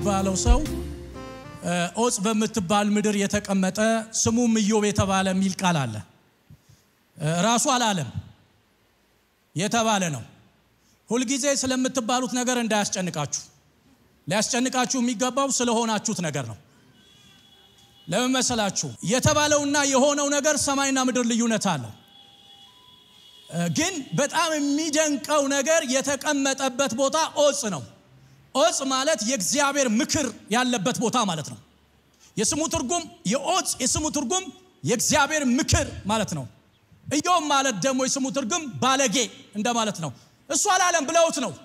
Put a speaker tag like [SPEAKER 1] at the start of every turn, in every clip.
[SPEAKER 1] የሚባለው ሰው ኦጽ በምትባል ምድር የተቀመጠ ስሙም ኢዮብ የተባለ የሚል ቃል አለ። ራሱ አላለም የተባለ ነው። ሁልጊዜ ስለምትባሉት ነገር እንዳያስጨንቃችሁ። ሊያስጨንቃችሁ የሚገባው ስለሆናችሁት ነገር ነው። ለምን መሰላችሁ? የተባለውና የሆነው ነገር ሰማይና ምድር ልዩነት አለው። ግን በጣም የሚደንቀው ነገር የተቀመጠበት ቦታ ኦጽ ነው። ኦጽ ማለት የእግዚአብሔር ምክር ያለበት ቦታ ማለት ነው። የስሙ ትርጉም የኦጽ የስሙ ትርጉም የእግዚአብሔር ምክር ማለት ነው። ኢዮብ ማለት ደግሞ የስሙ ትርጉም ባለጌ እንደማለት ነው። እሱ አላለም ብለውት ነው።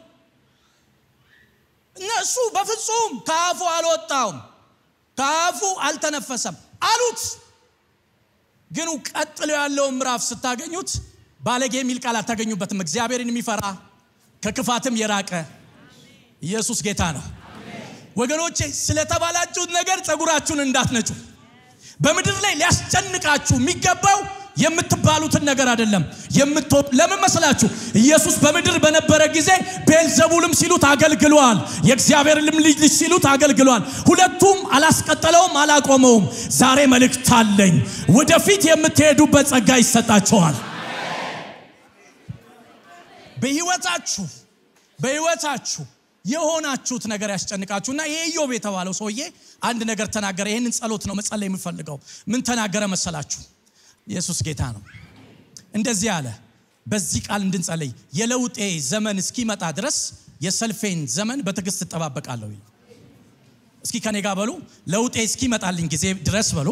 [SPEAKER 1] እነሱ በፍጹም ከአፉ አልወጣውም፣ ከአፉ አልተነፈሰም አሉት። ግን ቀጥሎ ያለውን ምዕራፍ ስታገኙት ባለጌ የሚል ቃል አታገኙበትም። እግዚአብሔርን የሚፈራ ከክፋትም የራቀ ኢየሱስ ጌታ ነው። ወገኖቼ ስለተባላችሁት ነገር ጸጉራችሁን እንዳትነጩ። በምድር ላይ ሊያስጨንቃችሁ የሚገባው የምትባሉትን ነገር አይደለም። ለምን መሰላችሁ? ኢየሱስ በምድር በነበረ ጊዜ ቤልዘቡልም ሲሉት አገልግሏል፣ የእግዚአብሔርንም ልጅ ሲሉት አገልግሏል። ሁለቱም አላስቀጠለውም፣ አላቆመውም። ዛሬ መልእክት አለኝ። ወደፊት የምትሄዱበት ጸጋ ይሰጣቸዋል። በህይወታችሁ በህይወታችሁ የሆናችሁት ነገር ያስጨንቃችሁና ይሄ ኢዮብ የተባለው ሰውዬ አንድ ነገር ተናገረ። ይህንን ጸሎት ነው መጸለይ የምፈልገው። ምን ተናገረ መሰላችሁ? ኢየሱስ ጌታ ነው። እንደዚህ አለ። በዚህ ቃል እንድንጸለይ የለውጤ ዘመን እስኪመጣ ድረስ የሰልፌን ዘመን በትዕግስት እጠባበቃለሁ። እስኪ ከኔ ጋር በሉ። ለውጤ እስኪመጣልኝ ጊዜ ድረስ በሉ።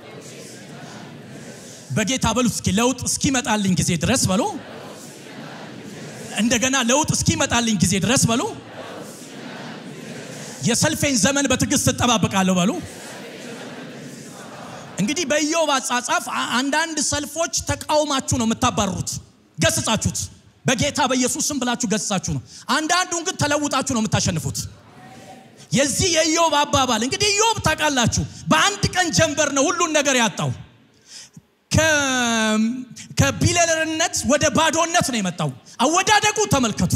[SPEAKER 1] በጌታ በሉ። እስኪ ለውጥ እስኪመጣልኝ ጊዜ ድረስ በሉ። እንደገና ለውጥ እስኪመጣልኝ ጊዜ ድረስ በሉ። የሰልፌን ዘመን በትዕግስት እጠባበቃለሁ በሉ። እንግዲህ በኢዮብ አጻጻፍ አንዳንድ ሰልፎች ተቃውማችሁ ነው የምታባርሩት፣ ገስጻችሁት፣ በጌታ በኢየሱስ ስም ብላችሁ ገስጻችሁ ነው። አንዳንዱን ግን ተለውጣችሁ ነው የምታሸንፉት። የዚህ የኢዮብ አባባል እንግዲህ ኢዮብ ታውቃላችሁ፣ በአንድ ቀን ጀንበር ነው ሁሉን ነገር ያጣው። ከቢለርነት ወደ ባዶነት ነው የመጣው። አወዳደቁ ተመልከቱ።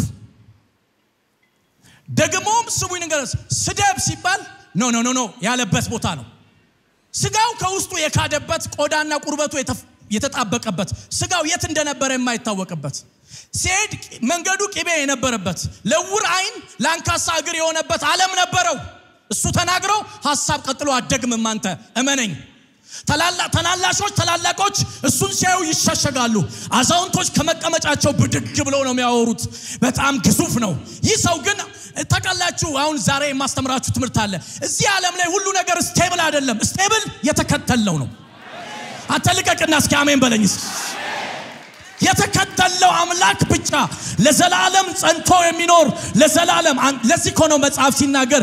[SPEAKER 1] ደግሞም ስሙኝ ነገር ስደብ ሲባል ኖ ኖ ኖ ኖ ያለበት ቦታ ነው። ስጋው ከውስጡ የካደበት ቆዳና ቁርበቱ የተጣበቀበት ስጋው የት እንደነበረ የማይታወቅበት ሲሄድ መንገዱ ቅቤ የነበረበት ለውር አይን ለአንካሳ እግር የሆነበት ዓለም ነበረው። እሱ ተናግሮ ሀሳብ ቀጥሎ አደግምም አንተ እመነኝ። ታናላሾች ታላላቆች እሱን ሲያዩ ይሸሸጋሉ። አዛውንቶች ከመቀመጫቸው ብድግ ብለው ነው የሚያወሩት። በጣም ግዙፍ ነው። ይህ ሰው ግን ተቀላችሁ። አሁን ዛሬ የማስተምራችሁ ትምህርት አለ። እዚህ ዓለም ላይ ሁሉ ነገር ስቴብል አይደለም። ስቴብል የተከተለው ነው። አንተ ልቀቅና እስኪ አሜን በለኝስ። የተከተለው አምላክ ብቻ ለዘላለም ጸንቶ የሚኖር ለዘላለም። ለዚህ እኮ ነው መጽሐፍ ሲናገር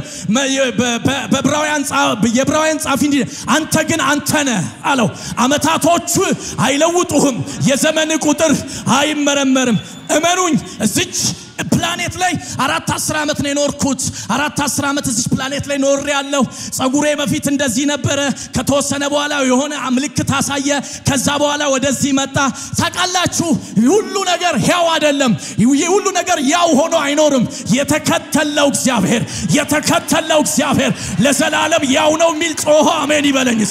[SPEAKER 1] የዕብራውያን ጻፊ እንዲህ አንተ ግን አንተ ነህ አለው። አመታቶቹ አይለውጡህም፣ የዘመን ቁጥር አይመረመርም። እመኑኝ እዚች ፕላኔት ላይ አራት አስር ዓመት ነው የኖርኩት። አራት አስር ዓመት እዚች ፕላኔት ላይ ኖር ያለው ጸጉሬ በፊት እንደዚህ ነበረ። ከተወሰነ በኋላ የሆነ ምልክት አሳየ። ከዛ በኋላ ወደዚህ መጣ። ታውቃላችሁ፣ ሁሉ ነገር ሕያው አይደለም። ሁሉ ነገር ያው ሆኖ አይኖርም። የተከተለው እግዚአብሔር የተከተለው እግዚአብሔር ለዘላለም ያው ነው የሚል ጮሆ አሜን ይበለኝስ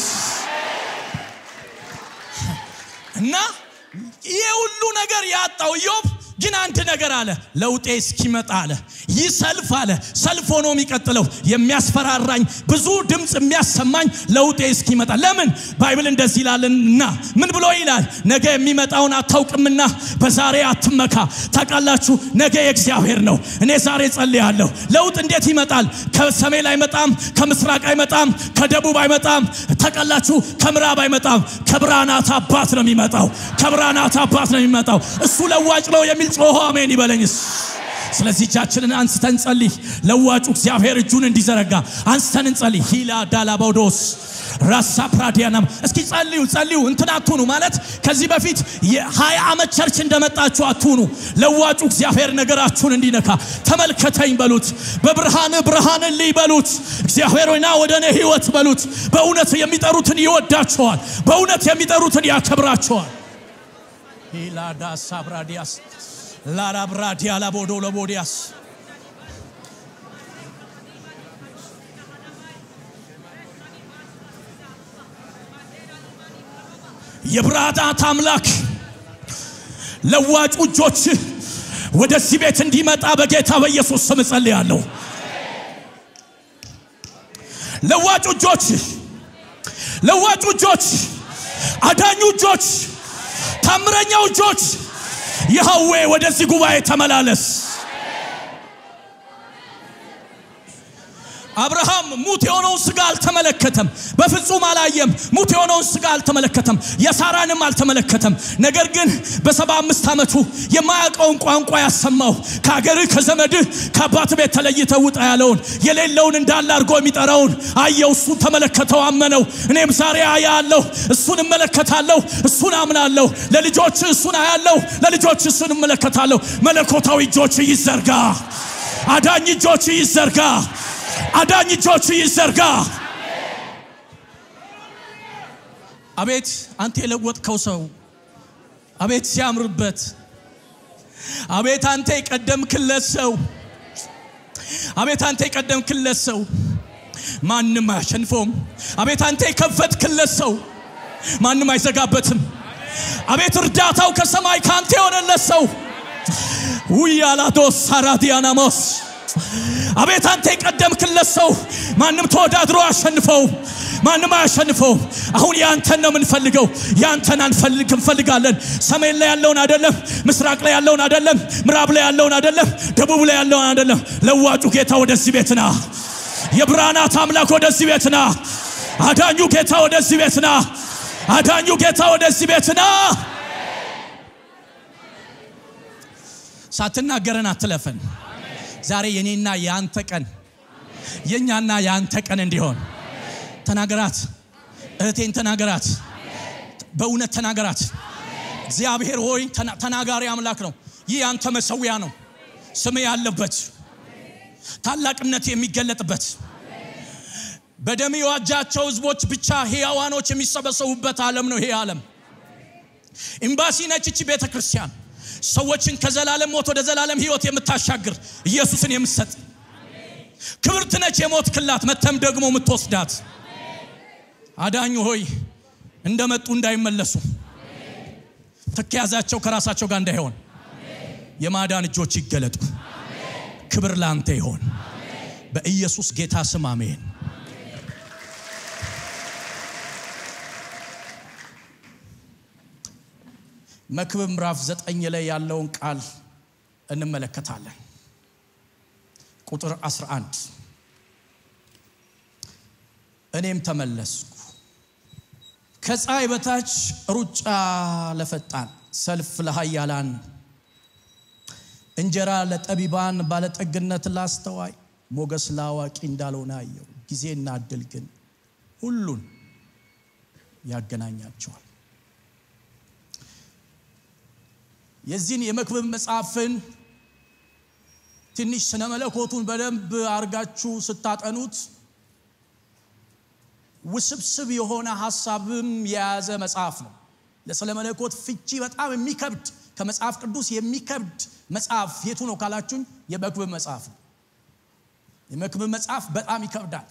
[SPEAKER 1] እና ይሄ ሁሉ ነገር ያጣው ኢዮብ ግን አንድ ነገር አለ። ለውጤ እስኪመጣ አለ። ይህ ሰልፍ አለ ሰልፍ ሆኖ የሚቀጥለው የሚያስፈራራኝ ብዙ ድምፅ የሚያሰማኝ ለውጤ እስኪመጣ። ለምን ባይብል እንደዚህ ይላልና ምን ብሎ ይላል? ነገ የሚመጣውን አታውቅምና በዛሬ አትመካ። ታውቃላችሁ፣ ነገ የእግዚአብሔር ነው። እኔ ዛሬ ጸልያለሁ። ለውጥ እንዴት ይመጣል? ከሰሜን አይመጣም፣ ከምስራቅ አይመጣም፣ ከደቡብ አይመጣም። ታውቃላችሁ፣ ከምዕራብ አይመጣም። ከብርሃናት አባት ነው የሚመጣው። ከብርሃናት አባት ነው የሚመጣው። እሱ ለዋጭ ነው የሚል ጮሆ አሜን ይበለኝስ። ስለዚህ እጃችንን አንስተን ጸልይ። ለዋጩ እግዚአብሔር እጁን እንዲዘረጋ አንስተን እንጸልይ። ሂላ ዳላባውዶስ ራሳ ፕራዲያናም እስኪ ጸልዩ ጸልዩ። እንትን አትሁኑ ማለት ከዚህ በፊት የሀያ ዓመት ቸርች እንደመጣችሁ አትሁኑ። ለዋጩ እግዚአብሔር ነገራችሁን እንዲነካ ተመልከተኝ በሉት። በብርሃን ብርሃንን ልይ በሉት። እግዚአብሔር ሆይና ወደ እኔ ህይወት በሉት። በእውነት የሚጠሩትን ይወዳቸዋል። በእውነት የሚጠሩትን ያከብራቸዋል። ሂላዳ ሳብራዲያስ ላራብራዲያ ላቦዶ ለቦዲያስ የብርሃናት አምላክ ለዋጩ እጆች ወደዚህ ቤት እንዲመጣ በጌታ በኢየሱስ ስም እጸልያለሁ። ለዋጩ እጆች፣ ለዋጩ እጆች፣ አዳኙ እጆች፣ ታምረኛው እጆች ይኸዌ ወደዚህ ጉባኤ ተመላለስ። አብርሃም ሙት የሆነውን ስጋ አልተመለከተም፣ በፍጹም አላየም። ሙት የሆነውን ስጋ አልተመለከተም፣ የሳራንም አልተመለከተም። ነገር ግን በሰባ አምስት ዓመቱ የማያውቀውን ቋንቋ ያሰማው ከአገርህ ከዘመድህ ከአባት ቤት ተለይተህ ውጣ ያለውን የሌለውን እንዳለ አድርጎ የሚጠራውን አየው። እሱን ተመለከተው፣ አመነው። እኔም ዛሬ አያለሁ፣ እሱን እመለከታለሁ፣ እሱን አምናለሁ። ለልጆች እሱን አያለሁ፣ ለልጆች እሱን እመለከታለሁ። መለኮታዊ እጆች ይዘርጋ፣ አዳኝ እጆች ይዘርጋ አዳኝ እጆች ይዘርጋ። አቤት አንተ የለወጥከው ሰው፣ አቤት ሲያምርበት፣ አቤት አንተ የቀደምክለት ሰው፣ አቤት አንተ የቀደምክለት ሰው ማንም አያሸንፈውም። አቤት አንተ የከፈትክለት ሰው ማንም አይዘጋበትም። አቤት እርዳታው ከሰማይ ከአንተ የሆነለት ሰው ውያላዶስ ሳራዲያናሞስ አቤት አንተ የቀደምክለት ሰው ማንም ተወዳድሮ አሸንፈው፣ ማንም አያሸንፈው። አሁን ያንተን ነው የምንፈልገው። ያንተን አንፈልግ እንፈልጋለን። ሰሜን ላይ ያለውን አይደለም፣ ምስራቅ ላይ ያለውን አይደለም፣ ምዕራብ ላይ ያለውን አይደለም፣ ደቡብ ላይ ያለውን አይደለም። ለዋጩ ጌታ ወደዚህ ቤት ና። የብርሃናት አምላክ ወደዚህ ቤት ና። አዳኙ ጌታ ወደዚህ ቤት ና። አዳኙ ጌታ ወደዚህ ቤት ና። ሳትናገረን አትለፈን። ዛሬ የኔና የአንተ ቀን የኛና የአንተ ቀን እንዲሆን ተናገራት። እህቴን ተናገራት። በእውነት ተናገራት። እግዚአብሔር ሆይ ተናጋሪ አምላክ ነው። ይህ የአንተ መሰዊያ ነው። ስም ያለበት ታላቅነት የሚገለጥበት በደም የዋጃቸው ህዝቦች ብቻ ሕያዋኖች የሚሰበሰቡበት ዓለም ነው። ይሄ ዓለም ኤምባሲ ነች። እቺ ቤተ ክርስቲያን ሰዎችን ከዘላለም ሞት ወደ ዘላለም ህይወት የምታሻግር ኢየሱስን የምትሰጥ ክብርት ነች። የሞት ክላት መተም ደግሞ የምትወስዳት አዳኙ ሆይ እንደመጡ እንዳይመለሱ ተከያዛቸው ከራሳቸው ጋር እንዳይሆን የማዳን እጆች ይገለጡ። ክብር ለአንተ ይሆን በኢየሱስ ጌታ ስም አሜን። መክብብ ምዕራፍ ዘጠኝ ላይ ያለውን ቃል እንመለከታለን። ቁጥር 11 እኔም ተመለስኩ፣ ከፀሐይ በታች ሩጫ ለፈጣን ሰልፍ ለሃያላን እንጀራ ለጠቢባን ባለጠግነት ላስተዋይ ሞገስ ለአዋቂ እንዳልሆነ አየው። ጊዜና እድል ግን ሁሉን ያገናኛቸዋል። የዚህን የመክብብ መጽሐፍን ትንሽ ስነ መለኮቱን በደንብ አርጋችሁ ስታጠኑት ውስብስብ የሆነ ሀሳብም የያዘ መጽሐፍ ነው። ለስለ መለኮት ፍቺ በጣም የሚከብድ ከመጽሐፍ ቅዱስ የሚከብድ መጽሐፍ የቱ ነው ካላችሁኝ፣ የመክብብ መጽሐፍ ነው። የመክብብ መጽሐፍ በጣም ይከብዳል።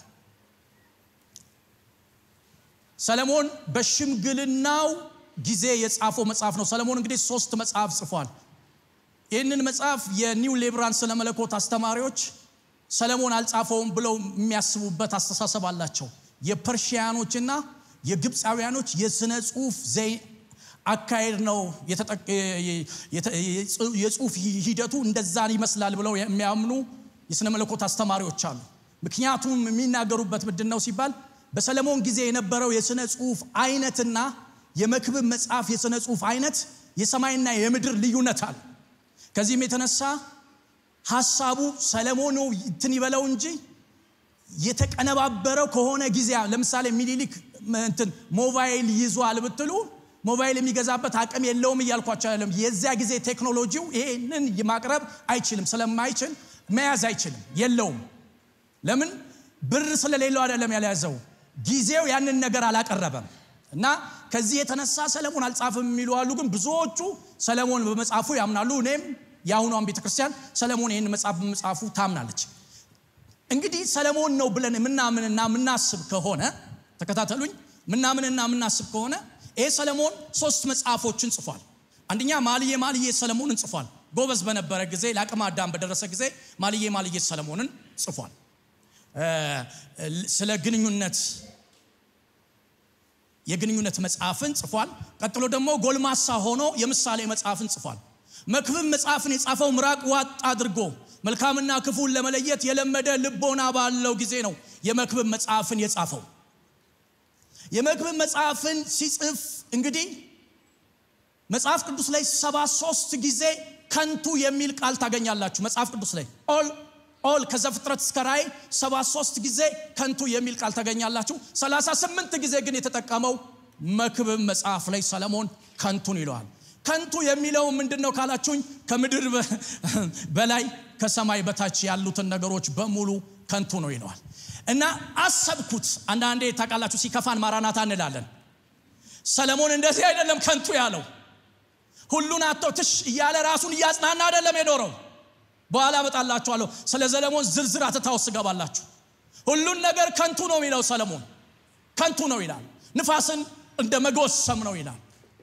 [SPEAKER 1] ሰለሞን በሽምግልናው ጊዜ የጻፈው መጽሐፍ ነው። ሰለሞን እንግዲህ ሶስት መጽሐፍ ጽፏል። ይህንን መጽሐፍ የኒው ሌብራን ስለ መለኮት አስተማሪዎች ሰለሞን አልጻፈውም ብለው የሚያስቡበት አስተሳሰብ አላቸው። የፐርሺያኖችና የግብፃውያኖች የስነ ጽሁፍ አካሄድ ነው የጽሁፍ ሂደቱ እንደዛን ይመስላል ብለው የሚያምኑ የስነ መለኮት አስተማሪዎች አሉ። ምክንያቱም የሚናገሩበት ምንድን ነው ሲባል በሰለሞን ጊዜ የነበረው የስነ ጽሁፍ አይነትና የመክብብ መጽሐፍ የሥነ ጽሁፍ አይነት የሰማይና የምድር ልዩነት አለ። ከዚህም የተነሳ ሀሳቡ ሰለሞኑ እንትን ይበለው እንጂ የተቀነባበረው ከሆነ ጊዜ ለምሳሌ ሚኒሊክ እንትን ሞባይል ይዟል ብትሉ ሞባይል የሚገዛበት አቅም የለውም እያልኳቸው አይደለም። የዚያ ጊዜ ቴክኖሎጂው ይሄንን ማቅረብ አይችልም። ስለማይችል መያዝ አይችልም፣ የለውም። ለምን? ብር ስለሌለው አይደለም ያልያዘው፣ ጊዜው ያንን ነገር አላቀረበም። እና ከዚህ የተነሳ ሰለሞን አልጻፍም የሚሉ አሉ። ግን ብዙዎቹ ሰለሞን በመጽሐፉ ያምናሉ። እኔም የአሁኗን ቤተክርስቲያን ሰለሞን ይህን መጽሐፍ በመጽሐፉ ታምናለች። እንግዲህ ሰለሞን ነው ብለን የምናምንና የምናስብ ከሆነ ተከታተሉኝ፣ ምናምንና የምናስብ ከሆነ ይህ ሰለሞን ሶስት መጽሐፎችን ጽፏል። አንደኛ ማልዬ ማልዬ ሰለሞንን ጽፏል። ጎበዝ በነበረ ጊዜ ለአቅመ አዳም በደረሰ ጊዜ ማልዬ ማልዬ ሰለሞንን ጽፏል። ስለ ግንኙነት የግንኙነት መጽሐፍን ጽፏል። ቀጥሎ ደግሞ ጎልማሳ ሆኖ የምሳሌ መጽሐፍን ጽፏል። መክብብ መጽሐፍን የጻፈው ምራቅ ዋጥ አድርጎ መልካምና ክፉን ለመለየት የለመደ ልቦና ባለው ጊዜ ነው የመክብብ መጽሐፍን የጻፈው። የመክብብ መጽሐፍን ሲጽፍ እንግዲህ መጽሐፍ ቅዱስ ላይ ሰባ ሶስት ጊዜ ከንቱ የሚል ቃል ታገኛላችሁ። መጽሐፍ ቅዱስ ላይ ኦል ኦል ከዘፍጥረት እስከ ራእይ ሰባ ሶስት ጊዜ ከንቱ የሚል ቃል ታገኛላችሁ። ሰላሳ ስምንት ጊዜ ግን የተጠቀመው መክብብ መጽሐፍ ላይ ሰለሞን ከንቱን ይለዋል። ከንቱ የሚለው ምንድን ነው ካላችሁኝ፣ ከምድር በላይ ከሰማይ በታች ያሉትን ነገሮች በሙሉ ከንቱ ነው ይለዋል። እና አሰብኩት። አንዳንዴ ታውቃላችሁ፣ ሲከፋን ማራናታ እንላለን። ሰለሞን እንደዚህ አይደለም ከንቱ ያለው ሁሉን አቶ ትሽ እያለ ራሱን እያጽናና አይደለም የኖረው። በኋላ እመጣላችኋለሁ። ስለ ሰለሞን ዝርዝር አትታ ውስጥ ገባላችሁ። ሁሉን ነገር ከንቱ ነው የሚለው ሰለሞን ከንቱ ነው ይላል። ንፋስን እንደ መጎሰም ነው ይላል።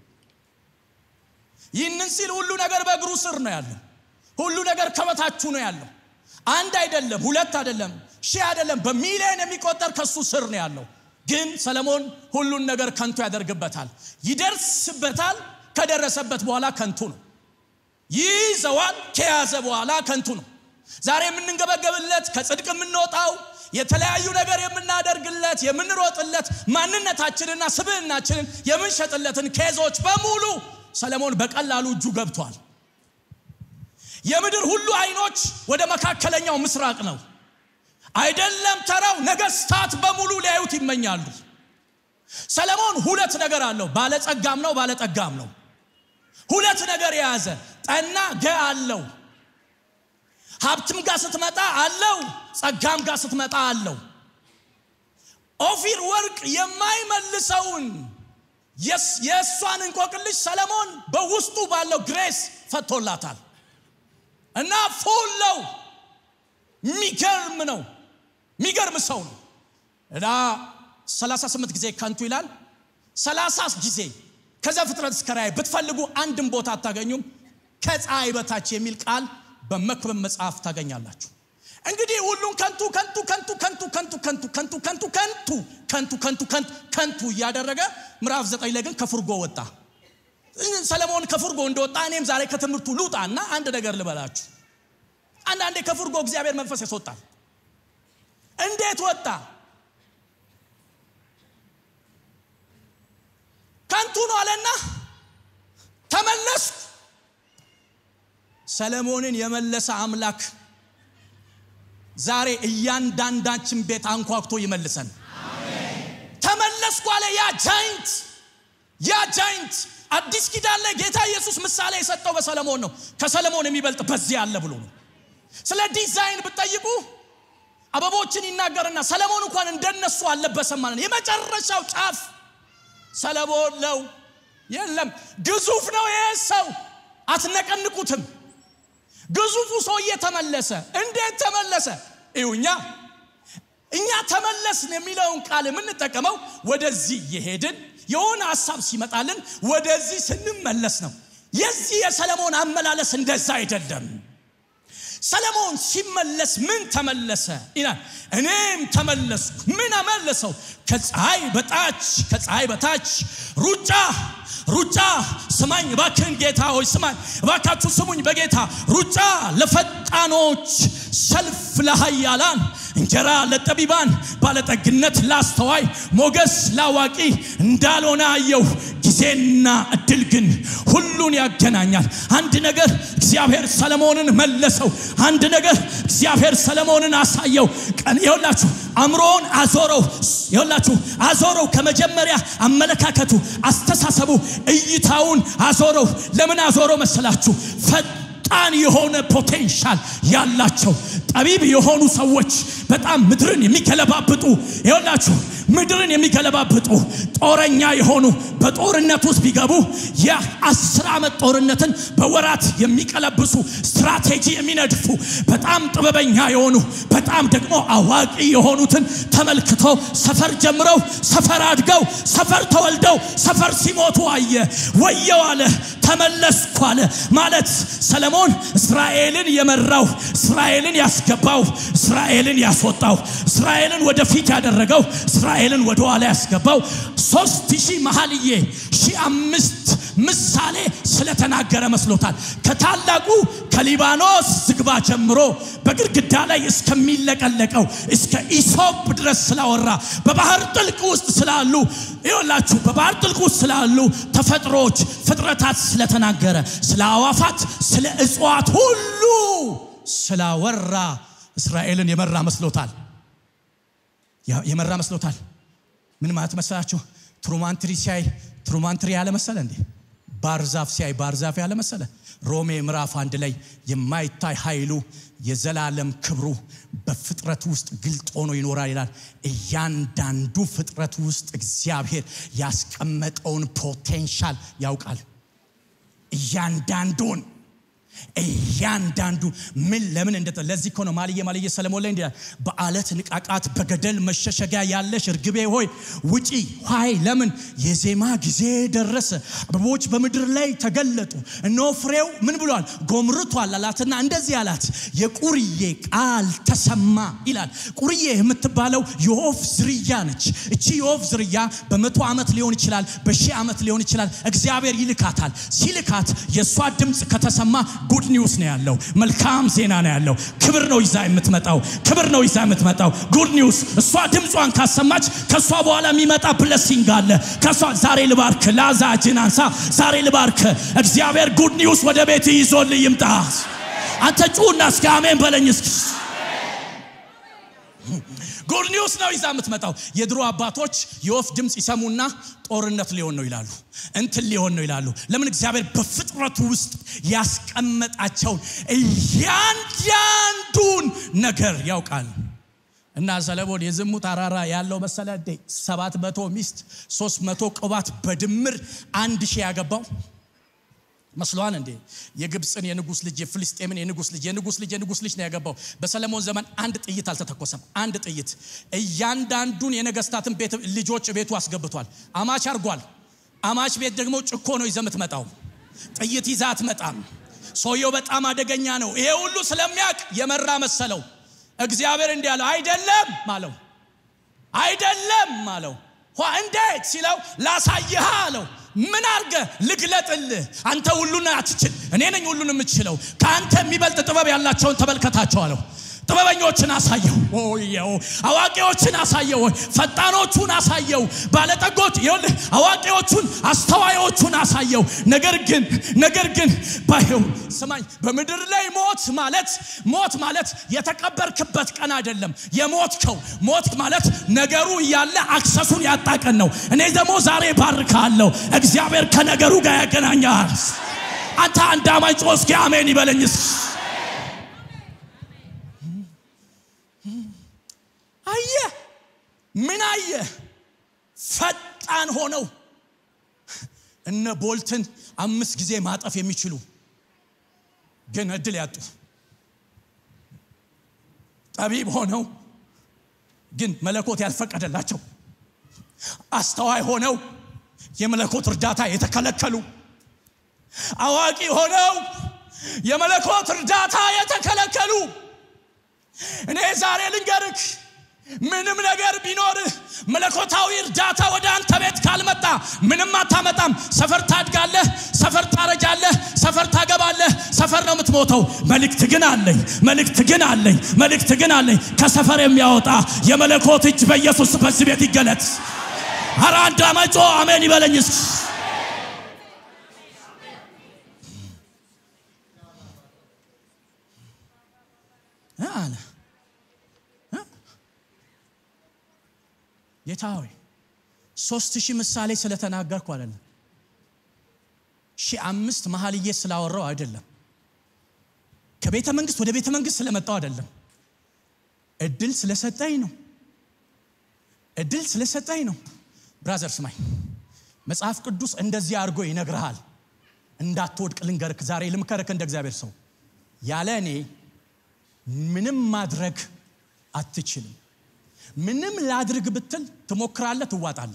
[SPEAKER 1] ይህንን ሲል ሁሉ ነገር በእግሩ ስር ነው ያለው። ሁሉ ነገር ከበታችሁ ነው ያለው። አንድ አይደለም፣ ሁለት አይደለም፣ ሺህ አይደለም፣ በሚሊዮን የሚቆጠር ከሱ ስር ነው ያለው። ግን ሰለሞን ሁሉን ነገር ከንቱ ያደርግበታል፣ ይደርስበታል። ከደረሰበት በኋላ ከንቱ ነው። ይይዘዋል፣ ከያዘ በኋላ ከንቱ ነው። ዛሬ የምንንገበገብለት ከጽድቅ የምንወጣው የተለያዩ ነገር የምናደርግለት የምንሮጥለት ማንነታችንና ስብዕናችንን የምንሸጥለትን ኬዞች በሙሉ ሰለሞን በቀላሉ እጁ ገብቷል። የምድር ሁሉ አይኖች ወደ መካከለኛው ምስራቅ ነው። አይደለም ተራው ነገስታት በሙሉ ሊያዩት ይመኛሉ። ሰለሞን ሁለት ነገር አለው። ባለጸጋም ነው፣ ባለጠጋም ነው። ሁለት ነገር የያዘ ጠና ገ አለው። ሀብትም ጋር ስትመጣ አለው፣ ጸጋም ጋር ስትመጣ አለው። ኦፊር ወርቅ የማይመልሰውን የእሷን እንቆቅልሽ ሰለሞን በውስጡ ባለው ግሬስ ፈቶላታል እና ፉለው የሚገርም ነው። የሚገርም ሰው ነው እና 38 ጊዜ ከንቱ ይላል። 30 ጊዜ ከዘፍጥረት እስከ ራእይ ብትፈልጉ አንድም ቦታ አታገኙም። ከፀሐይ በታች የሚል ቃል በመክብብ መጽሐፍ ታገኛላችሁ። እንግዲህ ሁሉን ከንቱ ከንቱ ከንቱ ከንቱ ከንቱ ከንቱ ከንቱ ከንቱ ከንቱ ከንቱ ከንቱ ከንቱ ከንቱ እያደረገ ምዕራፍ ዘጠኝ ላይ ግን ከፍርጎ ወጣ። ሰለሞን ከፍርጎ እንደወጣ እኔም ዛሬ ከትምህርቱ ልውጣ እና አንድ ነገር ልበላችሁ። አንዳንዴ ከፍርጎ እግዚአብሔር መንፈስ ያስወጣል። እንዴት ወጣ? ከንቱ ነው አለና ተመለስኩ። ሰለሞንን የመለሰ አምላክ ዛሬ እያንዳንዳችን ቤት አንኳኩቶ ይመልሰን። ተመለስኩ አለ ያ ጃይንት ያ ጃይንት አዲስ ኪዳን ላይ ጌታ ኢየሱስ ምሳሌ የሰጠው በሰለሞን ነው። ከሰለሞን የሚበልጥ በዚህ አለ ብሎ ነው። ስለ ዲዛይን ብትጠይቁ አበቦችን ይናገርና ሰለሞን እንኳን እንደነሱ አልለበሰም ማለት ነው። የመጨረሻው ጫፍ ሰለሞን ነው። የለም ግዙፍ ነው ይሄ ሰው፣ አትነቀንቁትም። ግዙፉ ሰውዬ ተመለሰ። እንዴት ተመለሰ? እዩኛ እኛ ተመለስን የሚለውን ቃል የምንጠቀመው ወደዚህ የሄድን የሆነ ሀሳብ ሲመጣልን ወደዚህ ስንመለስ ነው። የዚህ የሰለሞን አመላለስ እንደዛ አይደለም። ሰለሞን ሲመለስ ምን ተመለሰ ይላል። እኔም ተመለስኩ። ምን አመለሰው? ከፀሐይ በታች ከፀሐይ በታች ሩጫ ሩጫ ስማኝ እባክህን ጌታ ሆይ ስማኝ እባካችሁ ስሙኝ በጌታ ሩጫ ለፈጣኖች ሰልፍ ለሃያላን እንጀራ ለጠቢባን ባለጠግነት ላስተዋይ ሞገስ ላዋቂ እንዳልሆነ አየሁ ጊዜና እድል ግን ሁሉን ያገናኛል አንድ ነገር እግዚአብሔር ሰለሞንን መለሰው አንድ ነገር እግዚአብሔር ሰለሞንን አሳየው ቀን ይኸውላችሁ አእምሮውን አዞረው ይኸውላችሁ አዞረው ከመጀመሪያ አመለካከቱ አስተሳሰቡ እይታውን አዞረው ለምን አዞረው መሰላችሁ ፈጣ ፈጣን የሆነ ፖቴንሻል ያላቸው ጠቢብ የሆኑ ሰዎች በጣም ምድርን የሚገለባብጡ ይሆናችሁ ምድርን የሚገለባብጡ ጦረኛ የሆኑ በጦርነት ውስጥ ቢገቡ የአስር ዓመት ጦርነትን በወራት የሚቀለብሱ ስትራቴጂ የሚነድፉ በጣም ጥበበኛ የሆኑ በጣም ደግሞ አዋቂ የሆኑትን ተመልክቶ ሰፈር ጀምረው ሰፈር አድገው ሰፈር ተወልደው ሰፈር ሲሞቱ አየ። ወየው አለ፣ ተመለስኩ አለ። ማለት ሰለሞን እስራኤልን የመራው እስራኤልን ያስገባው እስራኤልን ያስወጣው እስራኤልን ወደፊት ያደረገው እስራኤልን ወደ ኋላ ያስገባው ሶስት ሺህ መኃልየ ሺህ አምስት ምሳሌ ስለተናገረ መስሎታል። ከታላቁ ከሊባኖስ ዝግባ ጀምሮ በግድግዳ ላይ እስከሚለቀለቀው እስከ ኢሶፕ ድረስ ስላወራ በባህር ጥልቅ ውስጥ ስላሉ ይወላችሁ በባህር ጥልቅ ውስጥ ስላሉ ተፈጥሮዎች ፍጥረታት ስለተናገረ ስለ አዋፋት ስለ እጽዋት ሁሉ ስላወራ እስራኤልን የመራ መስሎታል። የመራ መስሎታል። ምን ማለት መሰላችሁ? ትሩማንትሪ ሲያይ ትሩማንትሪ ያለ መሰለ እንዴ? ባርዛፍ ሲያይ ባርዛፍ ያለ መሰለ? ሮሜ ምዕራፍ አንድ ላይ የማይታይ ኃይሉ የዘላለም ክብሩ በፍጥረት ውስጥ ግልጥ ሆኖ ይኖራል ይላል። እያንዳንዱ ፍጥረት ውስጥ እግዚአብሔር ያስቀመጠውን ፖቴንሻል ያውቃል። እያንዳንዱን እያንዳንዱ ምን ለምን እንደ ለዚህ እኮ ነው ማልየ ማልየ ሰለሞን ላይ እንዲህ በአለት ንቃቃት በገደል መሸሸጊያ ያለሽ እርግቤ ሆይ ውጪ ኋይ ለምን የዜማ ጊዜ ደረሰ አበቦች በምድር ላይ ተገለጡ እነሆ ፍሬው ምን ብሏል ጎምርቷል አላትና እንደዚህ አላት የቁርዬ ቃል ተሰማ ይላል ቁርዬ የምትባለው የወፍ ዝርያ ነች እቺ የወፍ ዝርያ በመቶ ዓመት ሊሆን ይችላል በሺህ ዓመት ሊሆን ይችላል እግዚአብሔር ይልካታል ሲልካት የእሷ ድምፅ ከተሰማ ጉድ ኒውስ ነው ያለው። መልካም ዜና ነው ያለው። ክብር ነው ይዛ የምትመጣው። ክብር ነው ይዛ የምትመጣው። ጉድ ኒውስ። እሷ ድምጿን ካሰማች ከእሷ በኋላ የሚመጣ ብለሲንግ አለ። ከእሷ ዛሬ ልባርክ፣ ላዛ እጅን አንሳ። ዛሬ ልባርክ። እግዚአብሔር ጉድ ኒውስ ወደ ቤት ይዞልህ ይምጣ። አንተ ጩና እስኪ አሜን በለኝ እስኪ ጉድ ኒውስ ነው ይዛ የምትመጣው። የድሮ አባቶች የወፍ ድምፅ ይሰሙና ጦርነት ሊሆን ነው ይላሉ፣ እንትን ሊሆን ነው ይላሉ። ለምን? እግዚአብሔር በፍጥረቱ ውስጥ ያስቀመጣቸውን እያንዳንዱን ነገር ያውቃል። እና ሰለሞን የዝሙት አራራ ያለው መሰለ እንዴ? ሰባት መቶ ሚስት ሶስት መቶ ቅባት በድምር አንድ ሺህ ያገባው መስሏን እንዴ የግብፅን የንጉስ ልጅ የፍልስጤምን የንጉስ ልጅ የንጉስ ልጅ የንጉስ ልጅ ነው ያገባው። በሰለሞን ዘመን አንድ ጥይት አልተተኮሰም። አንድ ጥይት እያንዳንዱን የነገስታትን ቤት ልጆች ቤቱ አስገብቷል። አማች አርጓል። አማች ቤት ደግሞ ጭኮ ነው ይዘህ የምትመጣው። ጥይት ይዛ አትመጣም። ሰውየው በጣም አደገኛ ነው። ይሄ ሁሉ ስለሚያውቅ የመራ መሰለው። እግዚአብሔር እንዲህ አለው፣ አይደለም አለው። አይደለም አለው። እንዴት ሲለው ላሳይህ አለው። ምን አርገ ልግለጥልህ? አንተ ሁሉን አትችል፣ እኔ ነኝ ሁሉን የምችለው። ከአንተ የሚበልጥ ጥበብ ያላቸውን ተመልከታቸው አለው። ጥበበኞችን አሳየው፣ ወየው አዋቂዎችን አሳየው፣ ፈጣኖቹን አሳየው፣ ባለጠጎች ይኸውልህ፣ አዋቂዎቹን አስተዋዮቹን አሳየው። ነገር ግን ነገር ግን ባይው ስማኝ፣ በምድር ላይ ሞት ማለት ሞት ማለት የተቀበርክበት ቀን አይደለም። የሞትከው ሞት ማለት ነገሩ እያለ አክሰሱን ያጣቀን ነው። እኔ ደግሞ ዛሬ ባርካለሁ። እግዚአብሔር ከነገሩ ጋር ያገናኛል። አንተ አንድ አማኝ ጮህ እስኪ አሜን ይበለኝስ። አየ ምን አየ? ፈጣን ሆነው እነ ቦልትን አምስት ጊዜ ማጠፍ የሚችሉ ግን እድል ያጡ ጠቢብ ሆነው ግን መለኮት ያልፈቀደላቸው አስተዋይ ሆነው የመለኮት እርዳታ የተከለከሉ አዋቂ ሆነው የመለኮት እርዳታ የተከለከሉ እኔ ዛሬ ልንገርክ ምንም ነገር ቢኖርህ መለኮታዊ እርዳታ ወደ አንተ ቤት ካልመጣ ምንም አታመጣም። ሰፈር ታድጋለህ፣ ሰፈር ታረጃለህ፣ ሰፈር ታገባለህ፣ ሰፈር ነው የምትሞተው። መልእክት ግን አለኝ፣ መልእክት ግን አለኝ፣ መልእክት ግን አለኝ። ከሰፈር የሚያወጣ የመለኮት እጅ በኢየሱስ በዚህ ቤት ይገለጥ። ኧረ አንድ አመጮ አሜን ይበለኝ እስኪ። አለ ጌታ ሆይ ሶስት ሺህ ምሳሌ ስለተናገርኩ አይደለም፣ ሺህ አምስት መኃልየ ስላወራው አይደለም። ከቤተ መንግስት ወደ ቤተ መንግስት ስለመጣው አይደለም። እድል ስለሰጠኝ ነው። እድል ስለሰጠኝ ነው። ብራዘር ስማኝ፣ መጽሐፍ ቅዱስ እንደዚህ አድርጎ ይነግርሃል። እንዳትወድቅ ልንገርክ፣ ዛሬ ልምከርክ እንደ እግዚአብሔር ሰው ያለ እኔ ምንም ማድረግ አትችልም። ምንም ላድርግ ብትል ትሞክራለህ፣ ትዋጣለህ።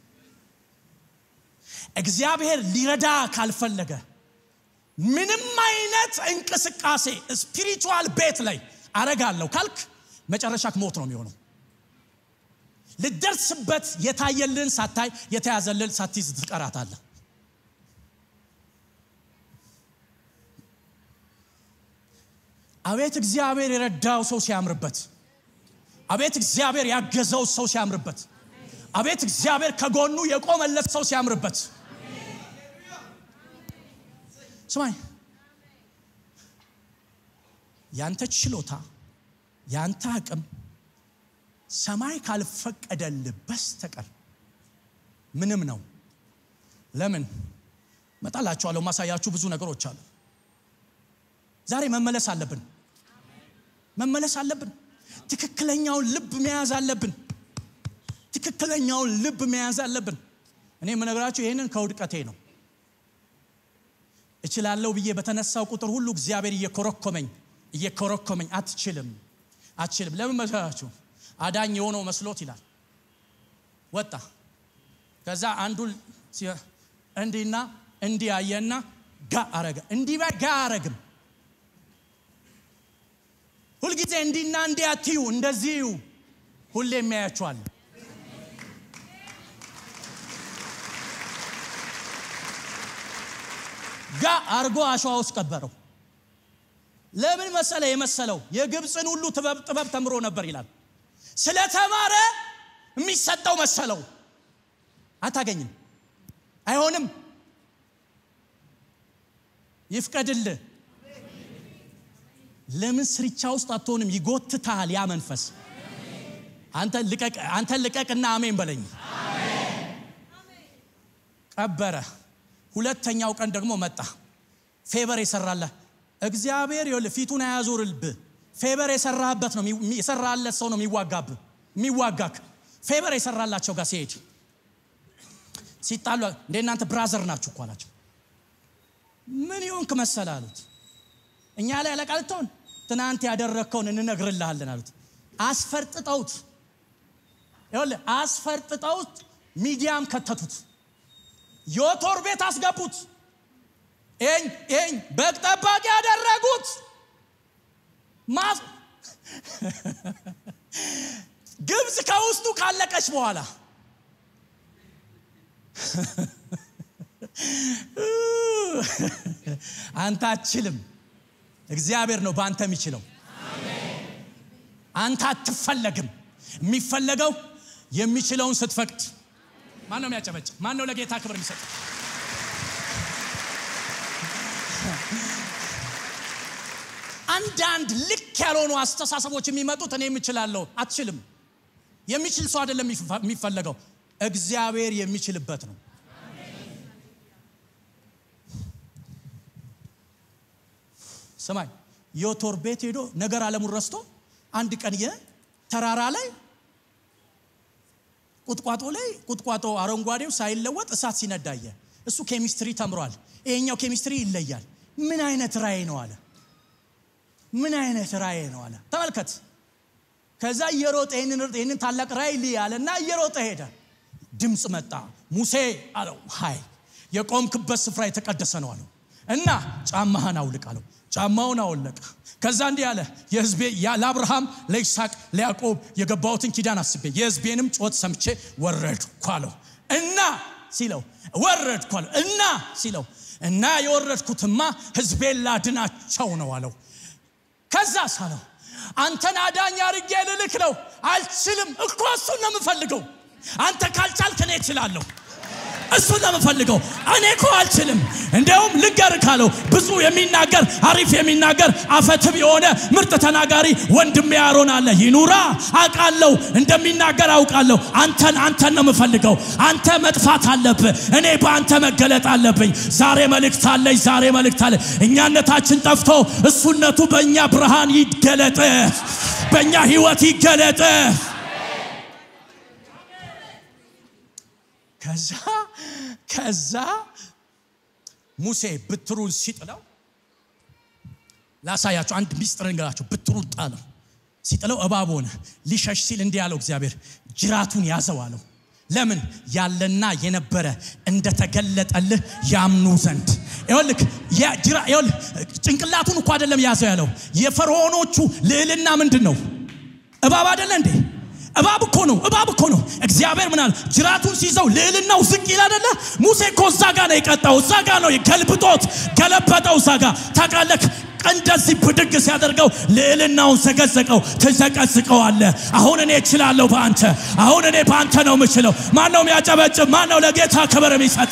[SPEAKER 1] እግዚአብሔር ሊረዳ ካልፈለገ ምንም አይነት እንቅስቃሴ ስፒሪቹዋል ቤት ላይ አረጋለሁ ካልክ መጨረሻክ ሞት ነው የሚሆነው። ልደርስበት የታየልን ሳታይ የተያዘልን ሳትይዝ ትቀራታለህ። አቤት እግዚአብሔር የረዳው ሰው ሲያምርበት፣ አቤት እግዚአብሔር ያገዘው ሰው ሲያምርበት፣ አቤት እግዚአብሔር ከጎኑ የቆመለት ሰው ሲያምርበት። ስማኝ፣ ያንተ ችሎታ ያንተ አቅም ሰማይ ካልፈቀደልህ በስተቀር ምንም ነው። ለምን መጣላችኋለሁ። ማሳያችሁ ብዙ ነገሮች አሉ። ዛሬ መመለስ አለብን፣ መመለስ አለብን። ትክክለኛውን ልብ መያዝ አለብን። ትክክለኛውን ልብ መያዝ አለብን። እኔ የምነግራችሁ ይህንን ከውድቀቴ ነው። እችላለሁ ብዬ በተነሳው ቁጥር ሁሉ እግዚአብሔር እየኮረኮመኝ እየኮረኮመኝ አትችልም፣ አትችልም። ለምን መሰላችሁ? አዳኝ የሆነው መስሎት ይላል። ወጣ። ከዛ አንዱን እንዲና እንዲህ አየና ጋ አረገ። እንዲህ ጋ አረግም ሁልጊዜ እንዲና እንዲህ አትዩ፣ እንደዚሁ ሁሌ የሚያያችኋል። ጋ አርጎ አሸዋ ውስጥ ቀበረው። ለምን መሰለ የመሰለው የግብፅን ሁሉ ጥበብ ጥበብ ተምሮ ነበር ይላል። ስለተማረ የሚሰጠው መሰለው። አታገኝም፣ አይሆንም። ይፍቀድልህ። ለምን ስርቻ ውስጥ አትሆንም? ይጎትታል ያ መንፈስ። አንተን ልቀቅና አሜን በለኝ። ቀበረ። ሁለተኛው ቀን ደግሞ መጣ። ፌበር የሰራለህ እግዚአብሔር ይኸውልህ ፊቱን አያዞርልብህ። ፌበር የሰራህበት ነው የሰራለት ሰው ነው የሚዋጋብህ የሚዋጋክ። ፌበር የሰራላቸው ጋር ሲሄድ ሲጣሉ እንደ እናንተ ብራዘር ናችሁ እኮ አላቸው። ምን ይሆንክ መሰለህ አሉት። እኛ ላይ አለቃ ልትሆን ትናንት ያደረግከውን እንነግርልሃለን አሉት። አስፈርጥጠውት ይኸውልህ አስፈርጥጠውት ሚዲያም ከተቱት። ዮቶር ቤት አስገቡት። ኤኝ ኤኝ በግ ጠባቂ ያደረጉት ግብፅ ከውስጡ ካለቀች በኋላ አንተ አትችልም። እግዚአብሔር ነው በአንተ የሚችለው። አንተ አትፈለግም። የሚፈለገው የሚችለውን ስትፈቅድ። ማን ነው የሚያጨበጭ? ማን ነው ለጌታ ክብር የሚሰጥ? አንዳንድ ልክ ያልሆኑ አስተሳሰቦች የሚመጡት እኔ የምችላለሁ፣ አትችልም። የሚችል ሰው አይደለም የሚፈለገው፣ እግዚአብሔር የሚችልበት ነው። ስማኝ፣ ዮቶር ቤት ሄዶ ነገር አለሙን ረስቶ አንድ ቀን ተራራ ላይ ቁጥቋጦ ላይ ቁጥቋጦ አረንጓዴው ሳይለወጥ እሳት ሲነዳየ እሱ ኬሚስትሪ ተምሯል። ይሄኛው ኬሚስትሪ ይለያል። ምን አይነት ራእይ ነው አለ። ምን አይነት ራእይ ነው አለ። ተመልከት። ከዛ እየሮጠ ይህንን ታላቅ ራእይ ልይ አለና እየሮጠ ሄደ። ድምፅ መጣ። ሙሴ አለው፣ ሀይ የቆምክበት ስፍራ የተቀደሰ ነው አለው እና ጫማህን አውልቅ አለው። ጫማውን አወለቀ። ከዛ እንዲህ አለ፣ የህዝቤ ለአብርሃም ለይስሐቅ ለያዕቆብ የገባሁትን ኪዳን አስቤ የህዝቤንም ጩኸት ሰምቼ ወረድኩ አለው እና ሲለው ወረድኩ አለው እና ሲለው እና የወረድኩትማ ህዝቤን ላድናቸው ነው አለው። ከዛ ሳለው አንተን አዳኝ አድርጌ ልልክ ነው። አልችልም እኮ እሱን ነው የምፈልገው። አንተ ካልቻልክ እኔ እችላለሁ። እሱን ነው የምፈልገው። እኔ እኮ አልችልም። እንዲያውም ልንገር ካለው ብዙ የሚናገር አሪፍ የሚናገር አፈትብ የሆነ ምርጥ ተናጋሪ ወንድሜ አሮን አለ። ይኑራ አውቃለሁ፣ እንደሚናገር አውቃለሁ። አንተን አንተን ነው የምፈልገው። አንተ መጥፋት አለብህ፣ እኔ በአንተ መገለጥ አለብኝ። ዛሬ መልእክት አለኝ። ዛሬ መልእክት አለ። እኛነታችን ጠፍቶ እሱነቱ በእኛ ብርሃን ይገለጥ፣ በእኛ ህይወት ይገለጥ። ከዛ ከዛ ሙሴ ብትሩን ሲጥለው ላሳያቸው አንድ ሚስጥር ንገራቸው። ብትሩን ጣለው። ሲጥለው እባብ ሆነ። ሊሸሽ ሲል እንዲህ ያለው እግዚአብሔር ጅራቱን ያዘው አለው። ለምን ያለና የነበረ እንደተገለጠልህ ያምኑ ዘንድ ይኸውልህ ይኸውልህ ጭንቅላቱን እኮ አይደለም ያዘው ያለው የፈርዖኖቹ ልዕልና ምንድን ነው እባብ አይደለ እንዴ እባብ እኮ ነው እባብ እኮ ነው እግዚአብሔር ምናል ጅራቱን ሲይዘው ልዕልናው ዝቅ ይል አይደለ ሙሴ እኮ እዛ ጋ ነው የቀጣው እዛ ጋ ነው ገልብጦት ገለበጠው እዛ ጋ ታውቃለህ እንደዚህ ብድግ ሲያደርገው ልዕልናውን ዘገዘቀው ትዘቀዝቀው አለ አሁን እኔ እችላለሁ በአንተ አሁን እኔ በአንተ ነው የምችለው ማን ነው የሚያጨበጭብ ማን ነው ለጌታ ክብር የሚሰጥ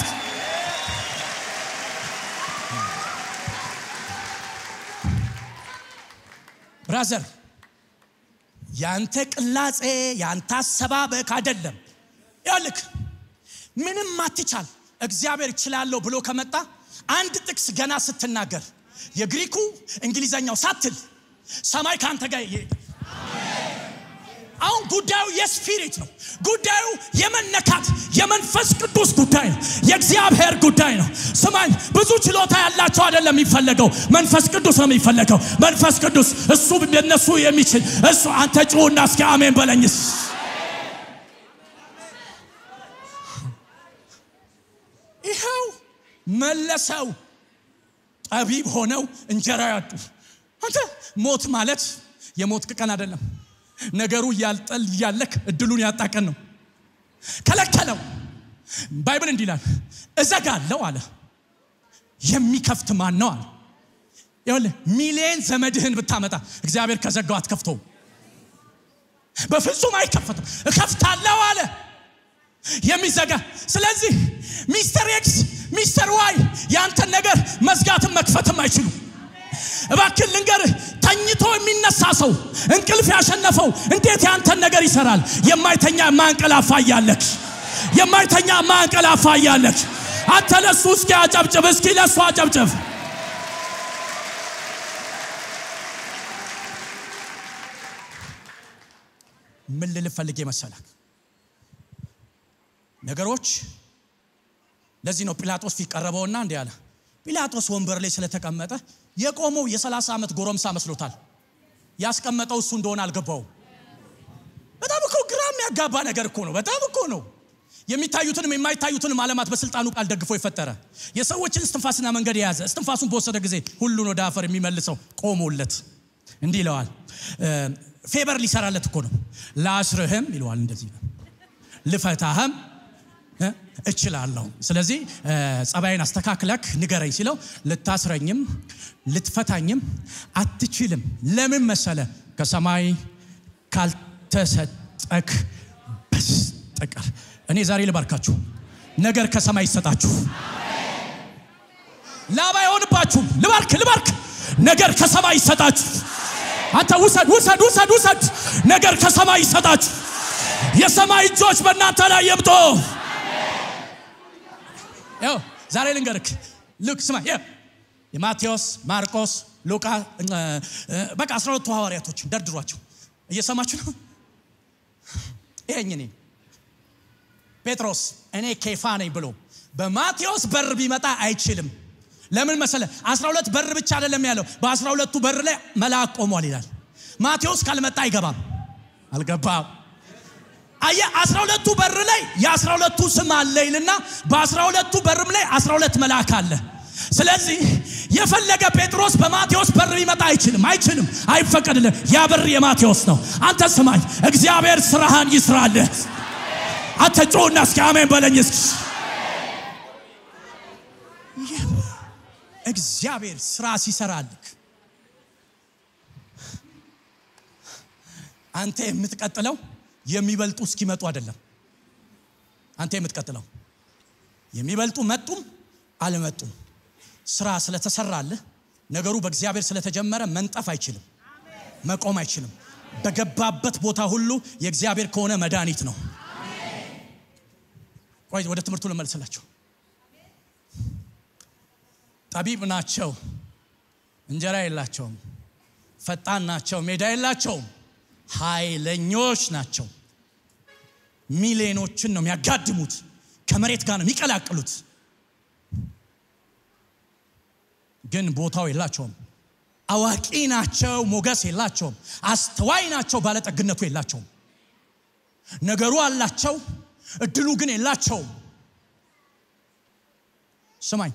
[SPEAKER 1] ብራዘር ያንተ ቅላጼ ያንተ አሰባበክ አይደለም ያልክ ምንም አትቻል እግዚአብሔር እችላለሁ ብሎ ከመጣ አንድ ጥቅስ ገና ስትናገር የግሪኩ እንግሊዘኛው ሳትል ሰማይ ከአንተ ጋር ይሄዳል አሁን ጉዳዩ የስፒሪት ነው ጉዳዩ የመነካት የመንፈስ ቅዱስ ጉዳይ ነው የእግዚአብሔር ጉዳይ ነው ስማኝ ብዙ ችሎታ ያላቸው አይደለም የሚፈለገው መንፈስ ቅዱስ ነው የሚፈለገው መንፈስ ቅዱስ እሱ የነሱ የሚችል እሱ አንተ ጩሁና እስኪ አሜን በለኝስ ይኸው መለሰው ጠቢብ ሆነው እንጀራ ያጡ አንተ ሞት ማለት የሞት ቀን አይደለም ነገሩ እያልጠል እያለክ እድሉን ያጣቀን ነው ከለከለው ባይብል እንዲህ ይላል እዘጋለሁ አለ የሚከፍት ማን ነው አለ ይኸውልህ ሚሊየን ዘመድህን ብታመጣ እግዚአብሔር ከዘጋው አትከፍተውም በፍጹም አይከፈትም እከፍታለሁ አለ የሚዘጋ ስለዚህ ሚስተር ኤክስ ሚስተር ዋይ ያንተን ነገር መዝጋትም መክፈትም አይችሉም እባክን ልንገርህ ተኝቶ የሚነሳ ሰው እንቅልፍ ያሸነፈው እንዴት ያንተን ነገር ይሰራል የማይተኛ ማንቀላፋ እያለክ የማይተኛ ማንቀላፋ እያለክ አንተ ለሱ እስኪ አጨብጭብ እስኪ ለሱ አጨብጭብ ምን ልል ፈልጌ መሰለክ ነገሮች ለዚህ ነው ጲላጦስ ፊት ቀረበውና እንዲህ አለ ጲላጦስ ወንበር ላይ ስለተቀመጠ የቆመው የ30 ዓመት ጎረምሳ መስሎታል ያስቀመጠው እሱ እንደሆነ አልገባው በጣም እኮ ግራ የሚያጋባ ነገር እኮ ነው በጣም እኮ ነው የሚታዩትንም የማይታዩትንም አለማት በስልጣኑ ቃል ደግፎ የፈጠረ የሰዎችን እስትንፋስና መንገድ የያዘ እስትንፋሱን በወሰደ ጊዜ ሁሉን ወደ አፈር የሚመልሰው ቆሞለት እንዲህ ይለዋል ፌበር ሊሰራለት እኮ ነው ላስርህም ይለዋል እንደዚህ ነው ልፈታህም እችላለሁ ስለዚህ ጸባይን አስተካክለክ ንገረኝ ሲለው ልታስረኝም ልትፈታኝም አትችልም ለምን መሰለ ከሰማይ ካልተሰጠክ በስተቀር እኔ ዛሬ ልባርካችሁ ነገር ከሰማይ ይሰጣችሁ ላባ አይሆንባችሁም ልባርክ ልባርክ ነገር ከሰማይ ይሰጣችሁ አንተ ውሰድ ውሰድ ውሰድ ውሰድ ነገር ከሰማይ ይሰጣችሁ የሰማይ እጆች በእናንተ ላይ የምጦ ያው ዛሬ ልንገርክ ልክ ስማ የማቴዎስ ማርቆስ ሉቃ በቃ አስራ ሁለቱ ሐዋርያቶች ደርድሯቸው እየሰማችሁ ነው ይሄኝ እኔ ጴጥሮስ እኔ ኬፋ ነኝ ብሎ በማቴዎስ በር ቢመጣ አይችልም ለምን መሰለ አስራ ሁለት በር ብቻ አይደለም ያለው በአስራ ሁለቱ በር ላይ መልአክ ቆሟል ይላል ማቴዎስ ካልመጣ አይገባም አልገባም አየ አስራ ሁለቱ በር ላይ የአስራ ሁለቱ ስም አለ ይልና በአስራ ሁለቱ በርም ላይ አስራ ሁለት መልአክ አለ ስለዚህ የፈለገ ጴጥሮስ በማቴዎስ በር ሊመጣ አይችልም አይችልም አይፈቀድልህ ያ በር የማቴዎስ ነው አንተ ስማኝ እግዚአብሔር ስራህን ይስራልህ አንተ ጮና እስኪ አሜን በለኝ እስኪ እግዚአብሔር ስራ ሲሰራልክ አንተ የምትቀጥለው የሚበልጡ እስኪመጡ አይደለም አንተ የምትቀጥለው የሚበልጡ መጡም አልመጡም ስራ ስለተሰራልህ ነገሩ በእግዚአብሔር ስለተጀመረ መንጠፍ አይችልም፣ መቆም አይችልም። በገባበት ቦታ ሁሉ የእግዚአብሔር ከሆነ መድኃኒት ነው። ቆይ ወደ ትምህርቱ ልመልስላቸው። ጠቢብ ናቸው፣ እንጀራ የላቸውም። ፈጣን ናቸው፣ ሜዳ የላቸውም። ኃይለኞች ናቸው። ሚሊዮኖችን ነው የሚያጋድሙት፣ ከመሬት ጋር ነው የሚቀላቅሉት። ግን ቦታው የላቸውም። አዋቂ ናቸው፣ ሞገስ የላቸውም። አስተዋይ ናቸው፣ ባለጠግነቱ የላቸውም። ነገሩ አላቸው፣ እድሉ ግን የላቸውም። ስማኝ፣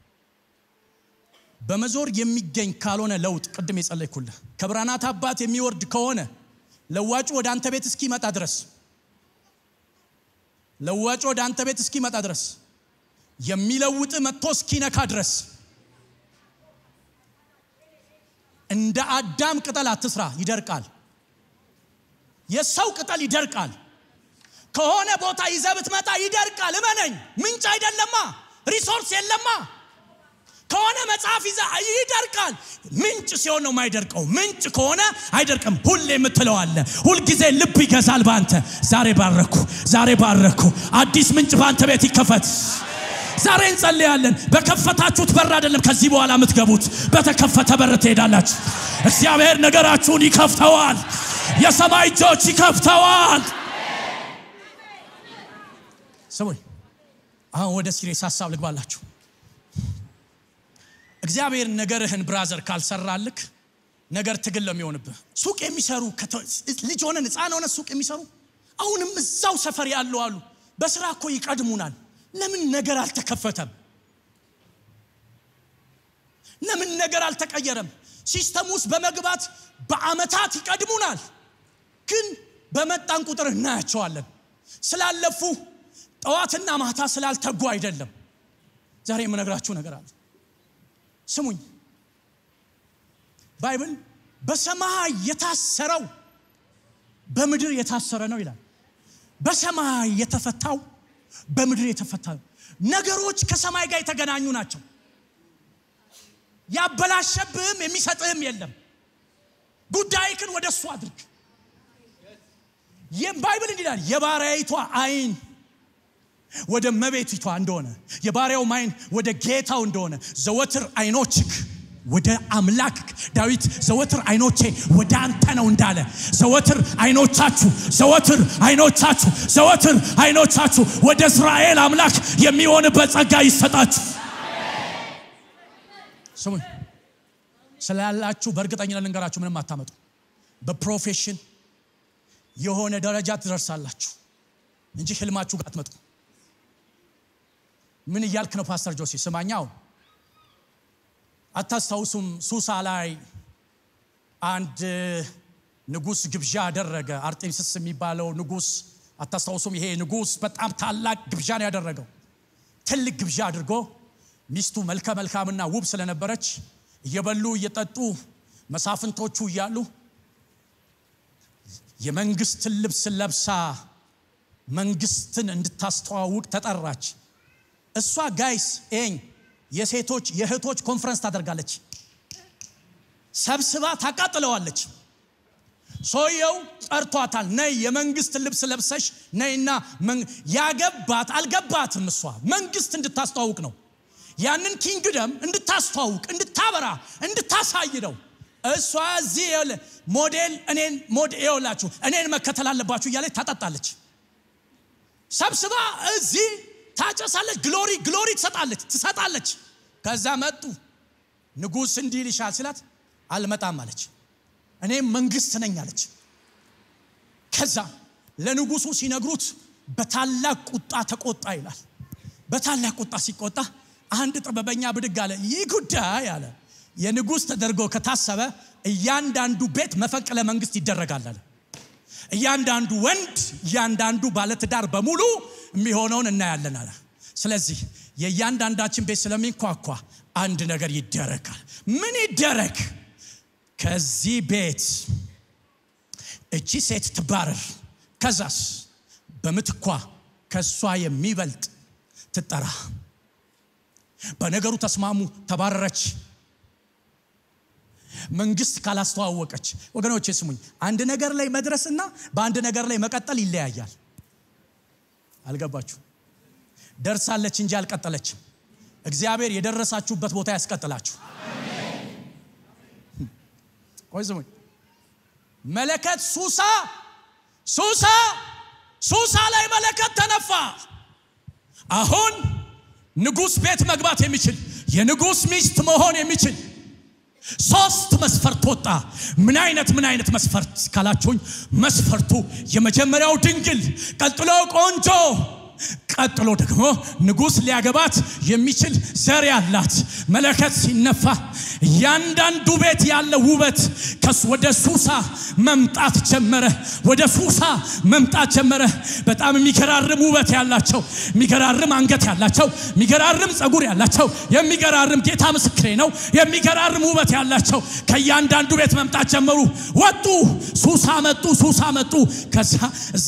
[SPEAKER 1] በመዞር የሚገኝ ካልሆነ ለውጥ ቅድም የጸለይኩልህ ከብርሃናት አባት የሚወርድ ከሆነ ለዋጩ ወደ አንተ ቤት እስኪመጣ ድረስ ለዋጩ ወደ አንተ ቤት እስኪመጣ ድረስ የሚለውጥ መጥቶ እስኪነካ ድረስ እንደ አዳም ቅጠል አትስራ፣ ይደርቃል። የሰው ቅጠል ይደርቃል። ከሆነ ቦታ ይዘህ ብትመጣ ይደርቃል። እመነኝ፣ ምንጭ አይደለማ፣ ሪሶርስ የለማ። ከሆነ መጽሐፍ ይዘህ ይደርቃል። ምንጭ ሲሆን ነው የማይደርቀው። ምንጭ ከሆነ አይደርቅም። ሁሌ የምትለው አለ። ሁልጊዜ ልብ ይገዛል በአንተ። ዛሬ ባረኩ፣ ዛሬ ባረኩ። አዲስ ምንጭ በአንተ ቤት ይከፈት። ዛሬ እንጸልያለን። በከፈታችሁት በር አይደለም ከዚህ በኋላ የምትገቡት፣ በተከፈተ በር ትሄዳላችሁ። እግዚአብሔር ነገራችሁን ይከፍተዋል። የሰማይ እጆች ይከፍተዋል። ስሙኝ፣ አሁን ወደ ሲሪየስ ሀሳብ ልግባላችሁ። እግዚአብሔር ነገርህን ብራዘር ካልሰራልክ ነገር ትግል ለሚሆንብህ ሱቅ የሚሰሩ ልጅ ሆነን ሕፃን ሆነ ሱቅ የሚሰሩ አሁንም እዛው ሰፈር ያሉ አሉ። በስራ እኮ ይቀድሙናል። ለምን ነገር አልተከፈተም? ለምን ነገር አልተቀየረም? ሲስተም ውስጥ በመግባት በአመታት ይቀድሙናል፣ ግን በመጣን ቁጥር እናያቸዋለን። ስላለፉ ጠዋትና ማታ ስላልተጉ አይደለም። ዛሬ የምነግራችሁ ነገር አለ። ስሙኝ። ባይብል በሰማይ የታሰረው በምድር የታሰረ ነው ይላል። በሰማይ የተፈታው በምድር የተፈታ ነገሮች ከሰማይ ጋር የተገናኙ ናቸው። ያበላሸብህም የሚሰጥህም የለም። ጉዳይክን ወደ እሱ አድርግ። ባይብል እንዲህ ይላል፣ የባሪያይቷ አይን ወደ መቤቲቷ እንደሆነ የባሪያው አይን ወደ ጌታው እንደሆነ ዘወትር አይኖችክ ወደ አምላክ ዳዊት ዘወትር አይኖቼ ወደ አንተ ነው እንዳለ ዘወትር አይኖቻችሁ ዘወትር አይኖቻችሁ ዘወትር አይኖቻችሁ ወደ እስራኤል አምላክ የሚሆንበት ጸጋ ይሰጣችሁ። ስሙኝ፣ ስላላችሁ በእርግጠኝነት ልንገራችሁ፣ ምንም አታመጡ። በፕሮፌሽን የሆነ ደረጃ ትደርሳላችሁ እንጂ ህልማችሁ ጋር አትመጡ። ምን እያልክ ነው ፓስተር ጆሲ? ስማኛው አታስታውሱም? ሱሳ ላይ አንድ ንጉስ ግብዣ አደረገ። አርጤምስስ የሚባለው ንጉስ አታስታውሱም? ይሄ ንጉስ በጣም ታላቅ ግብዣ ነው ያደረገው። ትልቅ ግብዣ አድርጎ ሚስቱ መልከ መልካምና ውብ ስለነበረች እየበሉ እየጠጡ መሳፍንቶቹ እያሉ የመንግስትን ልብስ ለብሳ መንግስትን እንድታስተዋውቅ ተጠራች። እሷ ጋይስ ኤኝ የሴቶች የእህቶች ኮንፈረንስ ታደርጋለች። ሰብስባ ታቃጥለዋለች። ሰውየው ጠርቷታል። ነይ የመንግስት ልብስ ለብሰሽ ነይና ያገባት አልገባትም። እሷ መንግስት እንድታስተዋውቅ ነው። ያንን ኪንግደም እንድታስተዋውቅ፣ እንድታበራ፣ እንድታሳይ ነው። እሷ እዚህ ሞዴል እኔን ሞዴላችሁ እኔን መከተል አለባችሁ እያለች ታጠጣለች። ሰብስባ እዚህ ታጨሳለች። ግሎሪ ግሎሪ ትሰጣለች ትሰጣለች። ከዛ መጡ። ንጉሥ እንዲህ ይልሻል ሲላት አልመጣም አለች። እኔም መንግስት ነኝ አለች። ከዛ ለንጉሱ ሲነግሩት በታላቅ ቁጣ ተቆጣ ይላል። በታላቅ ቁጣ ሲቆጣ አንድ ጥበበኛ ብድግ አለ። ይህ ጉዳይ አለ የንጉሥ ተደርጎ ከታሰበ እያንዳንዱ ቤት መፈንቅለ መንግስት ይደረጋል አለ። እያንዳንዱ ወንድ እያንዳንዱ ባለትዳር በሙሉ የሚሆነውን እናያለን አለ። ስለዚህ የእያንዳንዳችን ቤት ስለሚንኳኳ አንድ ነገር ይደረጋል። ምን ይደረግ? ከዚህ ቤት እቺ ሴት ትባረር። ከዛስ በምትኳ ከእሷ የሚበልጥ ትጠራ። በነገሩ ተስማሙ፣ ተባረረች። መንግስት ካላስተዋወቀች፣ ወገኖች ስሙኝ፣ አንድ ነገር ላይ መድረስና በአንድ ነገር ላይ መቀጠል ይለያያል። አልገባችሁ? ደርሳለች እንጂ አልቀጠለችም። እግዚአብሔር የደረሳችሁበት ቦታ ያስቀጥላችሁ። ቆይ ስሙኝ። መለከት ሱሳ ሱሳ ሱሳ ላይ መለከት ተነፋ። አሁን ንጉሥ ቤት መግባት የሚችል የንጉሥ ሚስት መሆን የሚችል ሶስት መስፈርት ወጣ። ምን አይነት ምን አይነት መስፈርት ካላችሁኝ፣ መስፈርቱ የመጀመሪያው ድንግል፣ ቀጥሎ ቆንጆ፣ ቀጥሎ ደግሞ ንጉሥ ሊያገባት የሚችል ዘር ያላት። መለከት ሲነፋ እያንዳንዱ ቤት ያለ ውበት ከሱ ወደ ሱሳ መምጣት ጀመረ። ወደ ሱሳ መምጣት ጀመረ። በጣም የሚገራርም ውበት ያላቸው፣ የሚገራርም አንገት ያላቸው፣ የሚገራርም ጸጉር ያላቸው፣ የሚገራርም ጌታ ምስክሬ ነው፣ የሚገራርም ውበት ያላቸው ከእያንዳንዱ ቤት መምጣት ጀመሩ። ወጡ፣ ሱሳ መጡ፣ ሱሳ መጡ። ከዛ እዛ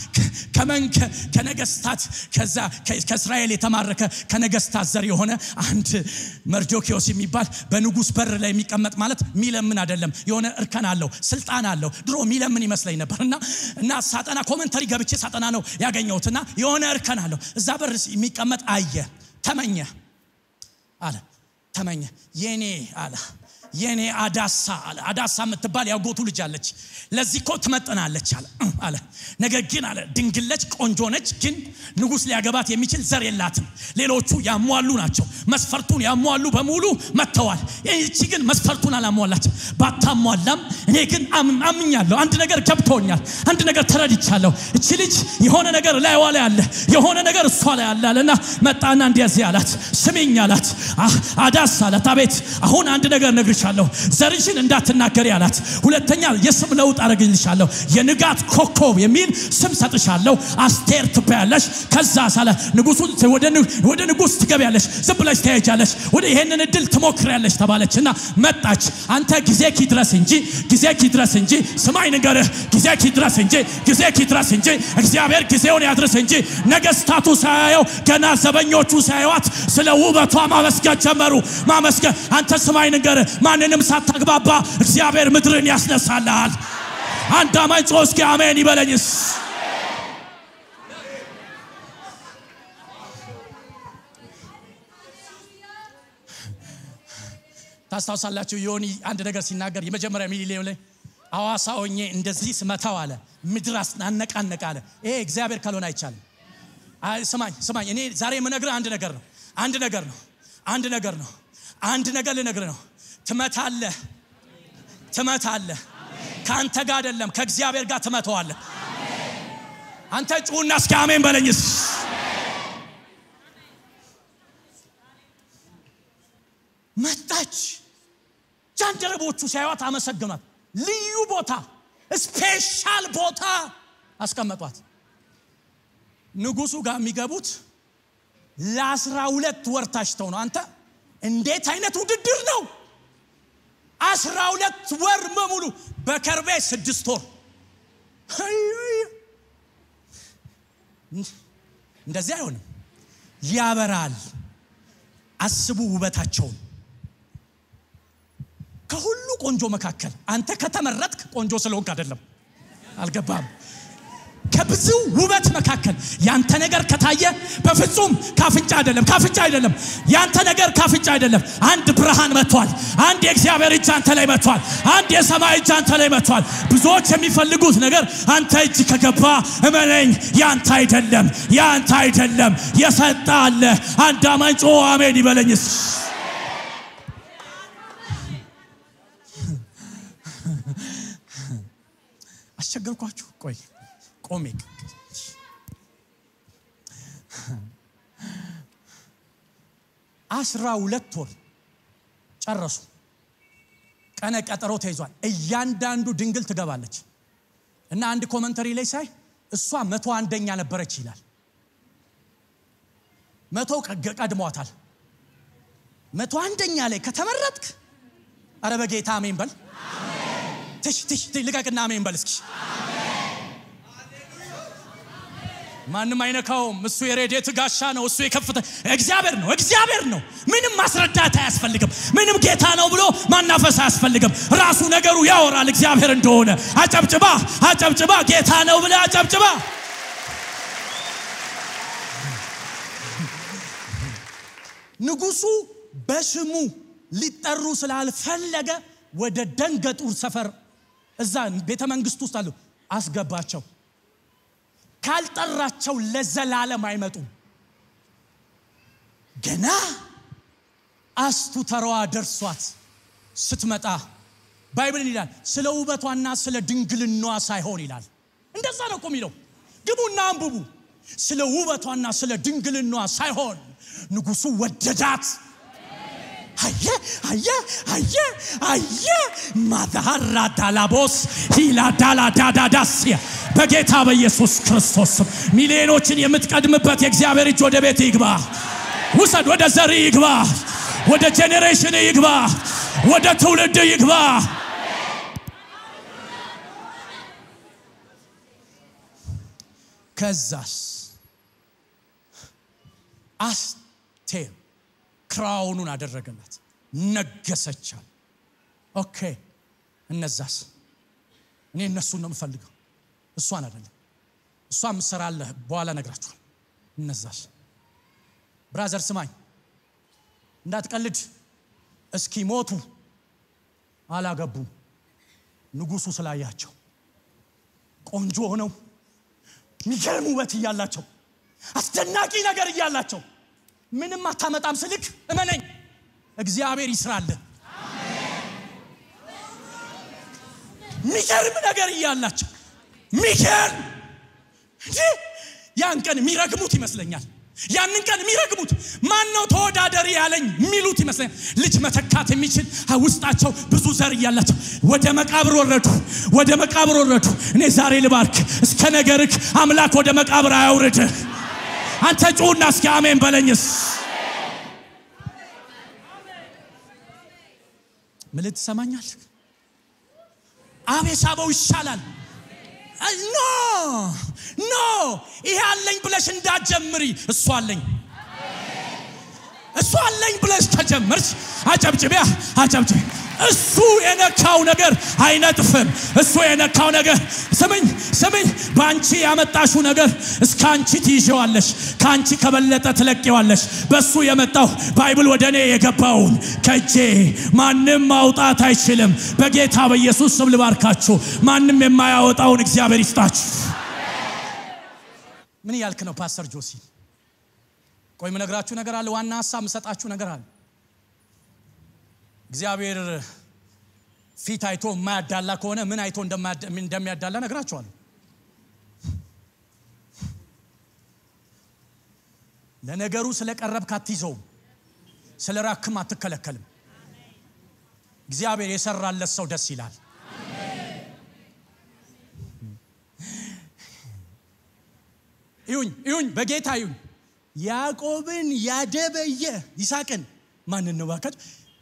[SPEAKER 1] ከመን ከነገስታት ከዛ ከእስራኤል የተማረከ ከነገስታት ዘር የሆነ አንድ መርዶኪዎስ የሚባል በንጉስ በር ላይ የሚቀመጥ ማለት ሚለምን አይደለም፣ የሆነ እርከን አለው፣ ስልጣን አለው። ድሮ ሚለምን ይመስለኝ ነበር እና እና ሳጠና ኮመንተሪ ገብቼ ሳጠና ነው ያገኘሁትና የሆነ እርከን አለው። እዛ በር የሚቀመጥ አየ፣ ተመኘ አለ፣ ተመኘ የኔ አለ የኔ አዳሳ አለ። አዳሳ የምትባል ያጎቱ ልጅ አለች። ለዚህ እኮ ትመጥናለች አለ አለ። ነገር ግን አለ ድንግለች ቆንጆ ነች፣ ግን ንጉሥ ሊያገባት የሚችል ዘር የላትም። ሌሎቹ ያሟሉ ናቸው። መስፈርቱን ያሟሉ በሙሉ መጥተዋል። ይቺ ግን መስፈርቱን አላሟላችም። ባታሟላም እኔ ግን አምኛለሁ። አንድ ነገር ገብቶኛል። አንድ ነገር ተረድቻለሁ። እቺ ልጅ የሆነ ነገር ላይዋ ላይ አለ፣ የሆነ ነገር እሷ ላይ አለ አለና መጣና እንዲያዚህ አላት፣ ስሚኝ አላት። አዳስ አላት፣ አቤት አሁን አንድ ነገር ነግርሽ አለሁ ዘርሽን እንዳትናገሪ አላት። ሁለተኛ የስም ለውጥ አደረግልሻለሁ የንጋት ኮከብ የሚል ስም ሰጥሻለሁ። አስቴር ትባያለሽ። ከዛ ሳለ ንጉሱ ወደ ንጉስ ትገቢያለሽ፣ ዝም ብለሽ ትሄጃለሽ፣ ወደ ይሄንን እድል ትሞክሪያለሽ ተባለች እና መጣች። አንተ ጊዜ ኪድረስ እንጂ ጊዜ ኪድረስ እንጂ ስማኝ ንገርህ፣ ጊዜ ኪድረስ እንጂ ጊዜ ኪድረስ እንጂ እግዚአብሔር ጊዜውን ያድርስ እንጂ ነገስታቱ ሳያየው ገና ዘበኞቹ ሳያዩት ስለ ውበቷ ማመስገን ጀመሩ። ማመስገን አንተ ስማኝ ንገርህ ማንንም ሳታግባባ እግዚአብሔር ምድርን ያስነሳልሃል። አንድ አማኝ ጮህ እስኪ አሜን ይበለኝስ። ታስታውሳላችሁ ዮኒ አንድ ነገር ሲናገር የመጀመሪያ ሚሊዮን ላይ አዋሳ ሆኜ እንደዚህ ስመታው አለ ምድር አስናነቃነቅ አለ። ይሄ እግዚአብሔር ካልሆነ አይቻልም። ስማኝ ስማኝ፣ እኔ ዛሬ የምነግርህ አንድ ነገር ነው። አንድ ነገር ነው። አንድ ነገር ነው። አንድ ነገር ልነግርህ ነው። ትመታለህ ትመታለህ። ከአንተ ጋር አይደለም ከእግዚአብሔር ጋር ትመተዋለህ። አንተ ጩሁና እስኪ አሜን በለኝስ። መጣች። ጃንደረቦቹ ሲያዩት አመሰግኗት። ልዩ ቦታ ስፔሻል ቦታ አስቀመጧት። ንጉሱ ጋር የሚገቡት ለአስራ ሁለት ወር ታሽተው ነው። አንተ እንዴት አይነት ውድድር ነው! አስራ ሁለት ወር በሙሉ በከርቤ ስድስት ወር እንደዚህ አይሆንም። ያበራል። አስቡ ውበታቸውን። ከሁሉ ቆንጆ መካከል አንተ ከተመረጥክ ቆንጆ ስለሆንክ አይደለም። አልገባም። ከብዙ ውበት መካከል ያንተ ነገር ከታየ በፍጹም ካፍንጫ አይደለም፣ ካፍንጫ አይደለም። ያንተ ነገር ካፍንጫ አይደለም። አንድ ብርሃን መጥቷል። አንድ የእግዚአብሔር እጅ አንተ ላይ መጥቷል። አንድ የሰማይ እጅ አንተ ላይ መጥቷል። ብዙዎች የሚፈልጉት ነገር አንተ እጅ ከገባ እመነኝ፣ ያንተ አይደለም፣ ያንተ አይደለም። የሰጠ አለ። አንድ አማኝ ጮ አሜን ይበለኝስ። አስቸገርኳችሁ? ቆይ ቆሜ አስራ ሁለት ወር ጨረሱ። ቀነ ቀጠሮ ተይዟል። እያንዳንዱ ድንግል ትገባለች እና አንድ ኮመንተሪ ላይ ሳይ እሷ መቶ አንደኛ ነበረች ይላል። መቶ ቀድሟታል። መቶ አንደኛ ላይ ከተመረጥክ አረ በጌታ አሜን በል። ትሽ ትሽ ልቀቅና አሜን በል እስኪ ማንም አይነካውም። እሱ የሬዴት ጋሻ ነው። እሱ የከፍተ እግዚአብሔር ነው። እግዚአብሔር ነው። ምንም ማስረዳት አያስፈልግም። ምንም ጌታ ነው ብሎ ማናፈስ አያስፈልግም። ራሱ ነገሩ ያወራል እግዚአብሔር እንደሆነ። አጨብጭባ አጨብጭባ፣ ጌታ ነው ብለ አጨብጭባ። ንጉሱ በስሙ ሊጠሩ ስላልፈለገ ወደ ደንገጡር ሰፈር እዛ ቤተ መንግስት ውስጥ አሉ አስገባቸው። ካልጠራቸው ለዘላለም አይመጡም። ገና አስቱ ተራዋ ደርሷት ስትመጣ ባይብልን ይላል ስለ ውበቷና ስለ ድንግልናዋ ሳይሆን ይላል። እንደዛ ነው እኮ የሚለው። ግቡና አንብቡ። ስለ ውበቷና ስለ ድንግልናዋ ሳይሆን ንጉሱ ወደዳት። አየ አየ አየ አየ ማዛሃራ ዳላቦስ ሂላ ዳላ ዳዳዳስያ በጌታ በኢየሱስ ክርስቶስ ስም ሚሊዮኖችን የምትቀድምበት የእግዚአብሔር እጅ ወደ ቤት ይግባ። ውሰድ፣ ወደ ዘር ይግባ፣ ወደ ጄኔሬሽን ይግባ፣ ወደ ትውልድ ይግባ። ከዛስ አስቴር ክራውኑን አደረገላት፣ ነገሰቻል። ኦኬ እነዛስ? እኔ እነሱን ነው የምፈልገው፣ እሷን አይደለም። እሷ ምሰራለህ በኋላ ነግራችኋል። እነዛስ? ብራዘር ስማኝ፣ እንዳትቀልድ። እስኪ ሞቱ አላገቡም። ንጉሱ ስላያቸው ቆንጆ ሆነው የሚገርም ውበት እያላቸው አስደናቂ ነገር እያላቸው ምንም አታመጣም ስልክ እመነኝ፣ እግዚአብሔር ይስራልህ። ሚገርም ነገር እያላቸው ሚገርም እንጂ ያን ቀን የሚረግሙት ይመስለኛል። ያንን ቀን የሚረግሙት ማን ነው ተወዳደሪ ያለኝ የሚሉት ይመስለኛል። ልጅ መተካት የሚችል ውስጣቸው ብዙ ዘር እያላቸው ወደ መቃብር ወረዱ፣ ወደ መቃብር ወረዱ። እኔ ዛሬ ልባርክ፣ እስከ ነገርክ አምላክ ወደ መቃብር አያውርድህ። አንተ ጩሁና እስኪ አሜን በለኝስ። ምልት ትሰማኛል? አቤሳበው ይሻላል። ኖ ኖ ይሄ አለኝ ብለሽ እንዳትጀምሪ። እሱ አለኝ እሱ አለኝ ብለሽ ከጀመርሽ አጨብጭቢያ አጨብጭቢ። እሱ የነካው ነገር አይነጥፍም። እሱ የነካው ነገር ስምኝ ስምኝ፣ በአንቺ ያመጣሽው ነገር እስከ አንቺ ትይዤዋለሽ፣ ከአንቺ ከበለጠ ትለቂዋለሽ። በእሱ የመጣው ባይብል ወደ እኔ የገባውን ከእጄ ማንም ማውጣት አይችልም። በጌታ በኢየሱስ ስም ልባርካችሁ። ማንም የማያወጣውን እግዚአብሔር ይስጣችሁ። ምን እያልክ ነው ፓስተር ጆሲ? ቆይ ምነግራችሁ ነገር አለ። ዋና ሀሳብ ምሰጣችሁ ነገር አለ። እግዚአብሔር ፊት አይቶ የማያዳላ ከሆነ ምን አይቶ እንደሚያዳላ ነግራችኋለሁ። ለነገሩ ስለቀረብክ አትይዘውም፣ ስለ ራክም አትከለከልም። እግዚአብሔር የሰራለት ሰው ደስ ይላል። ይሁኝ ይሁኝ፣ በጌታ ይሁኝ። ያዕቆብን ያደበየ ይስሐቅን ማንን ነው ባካችሁ?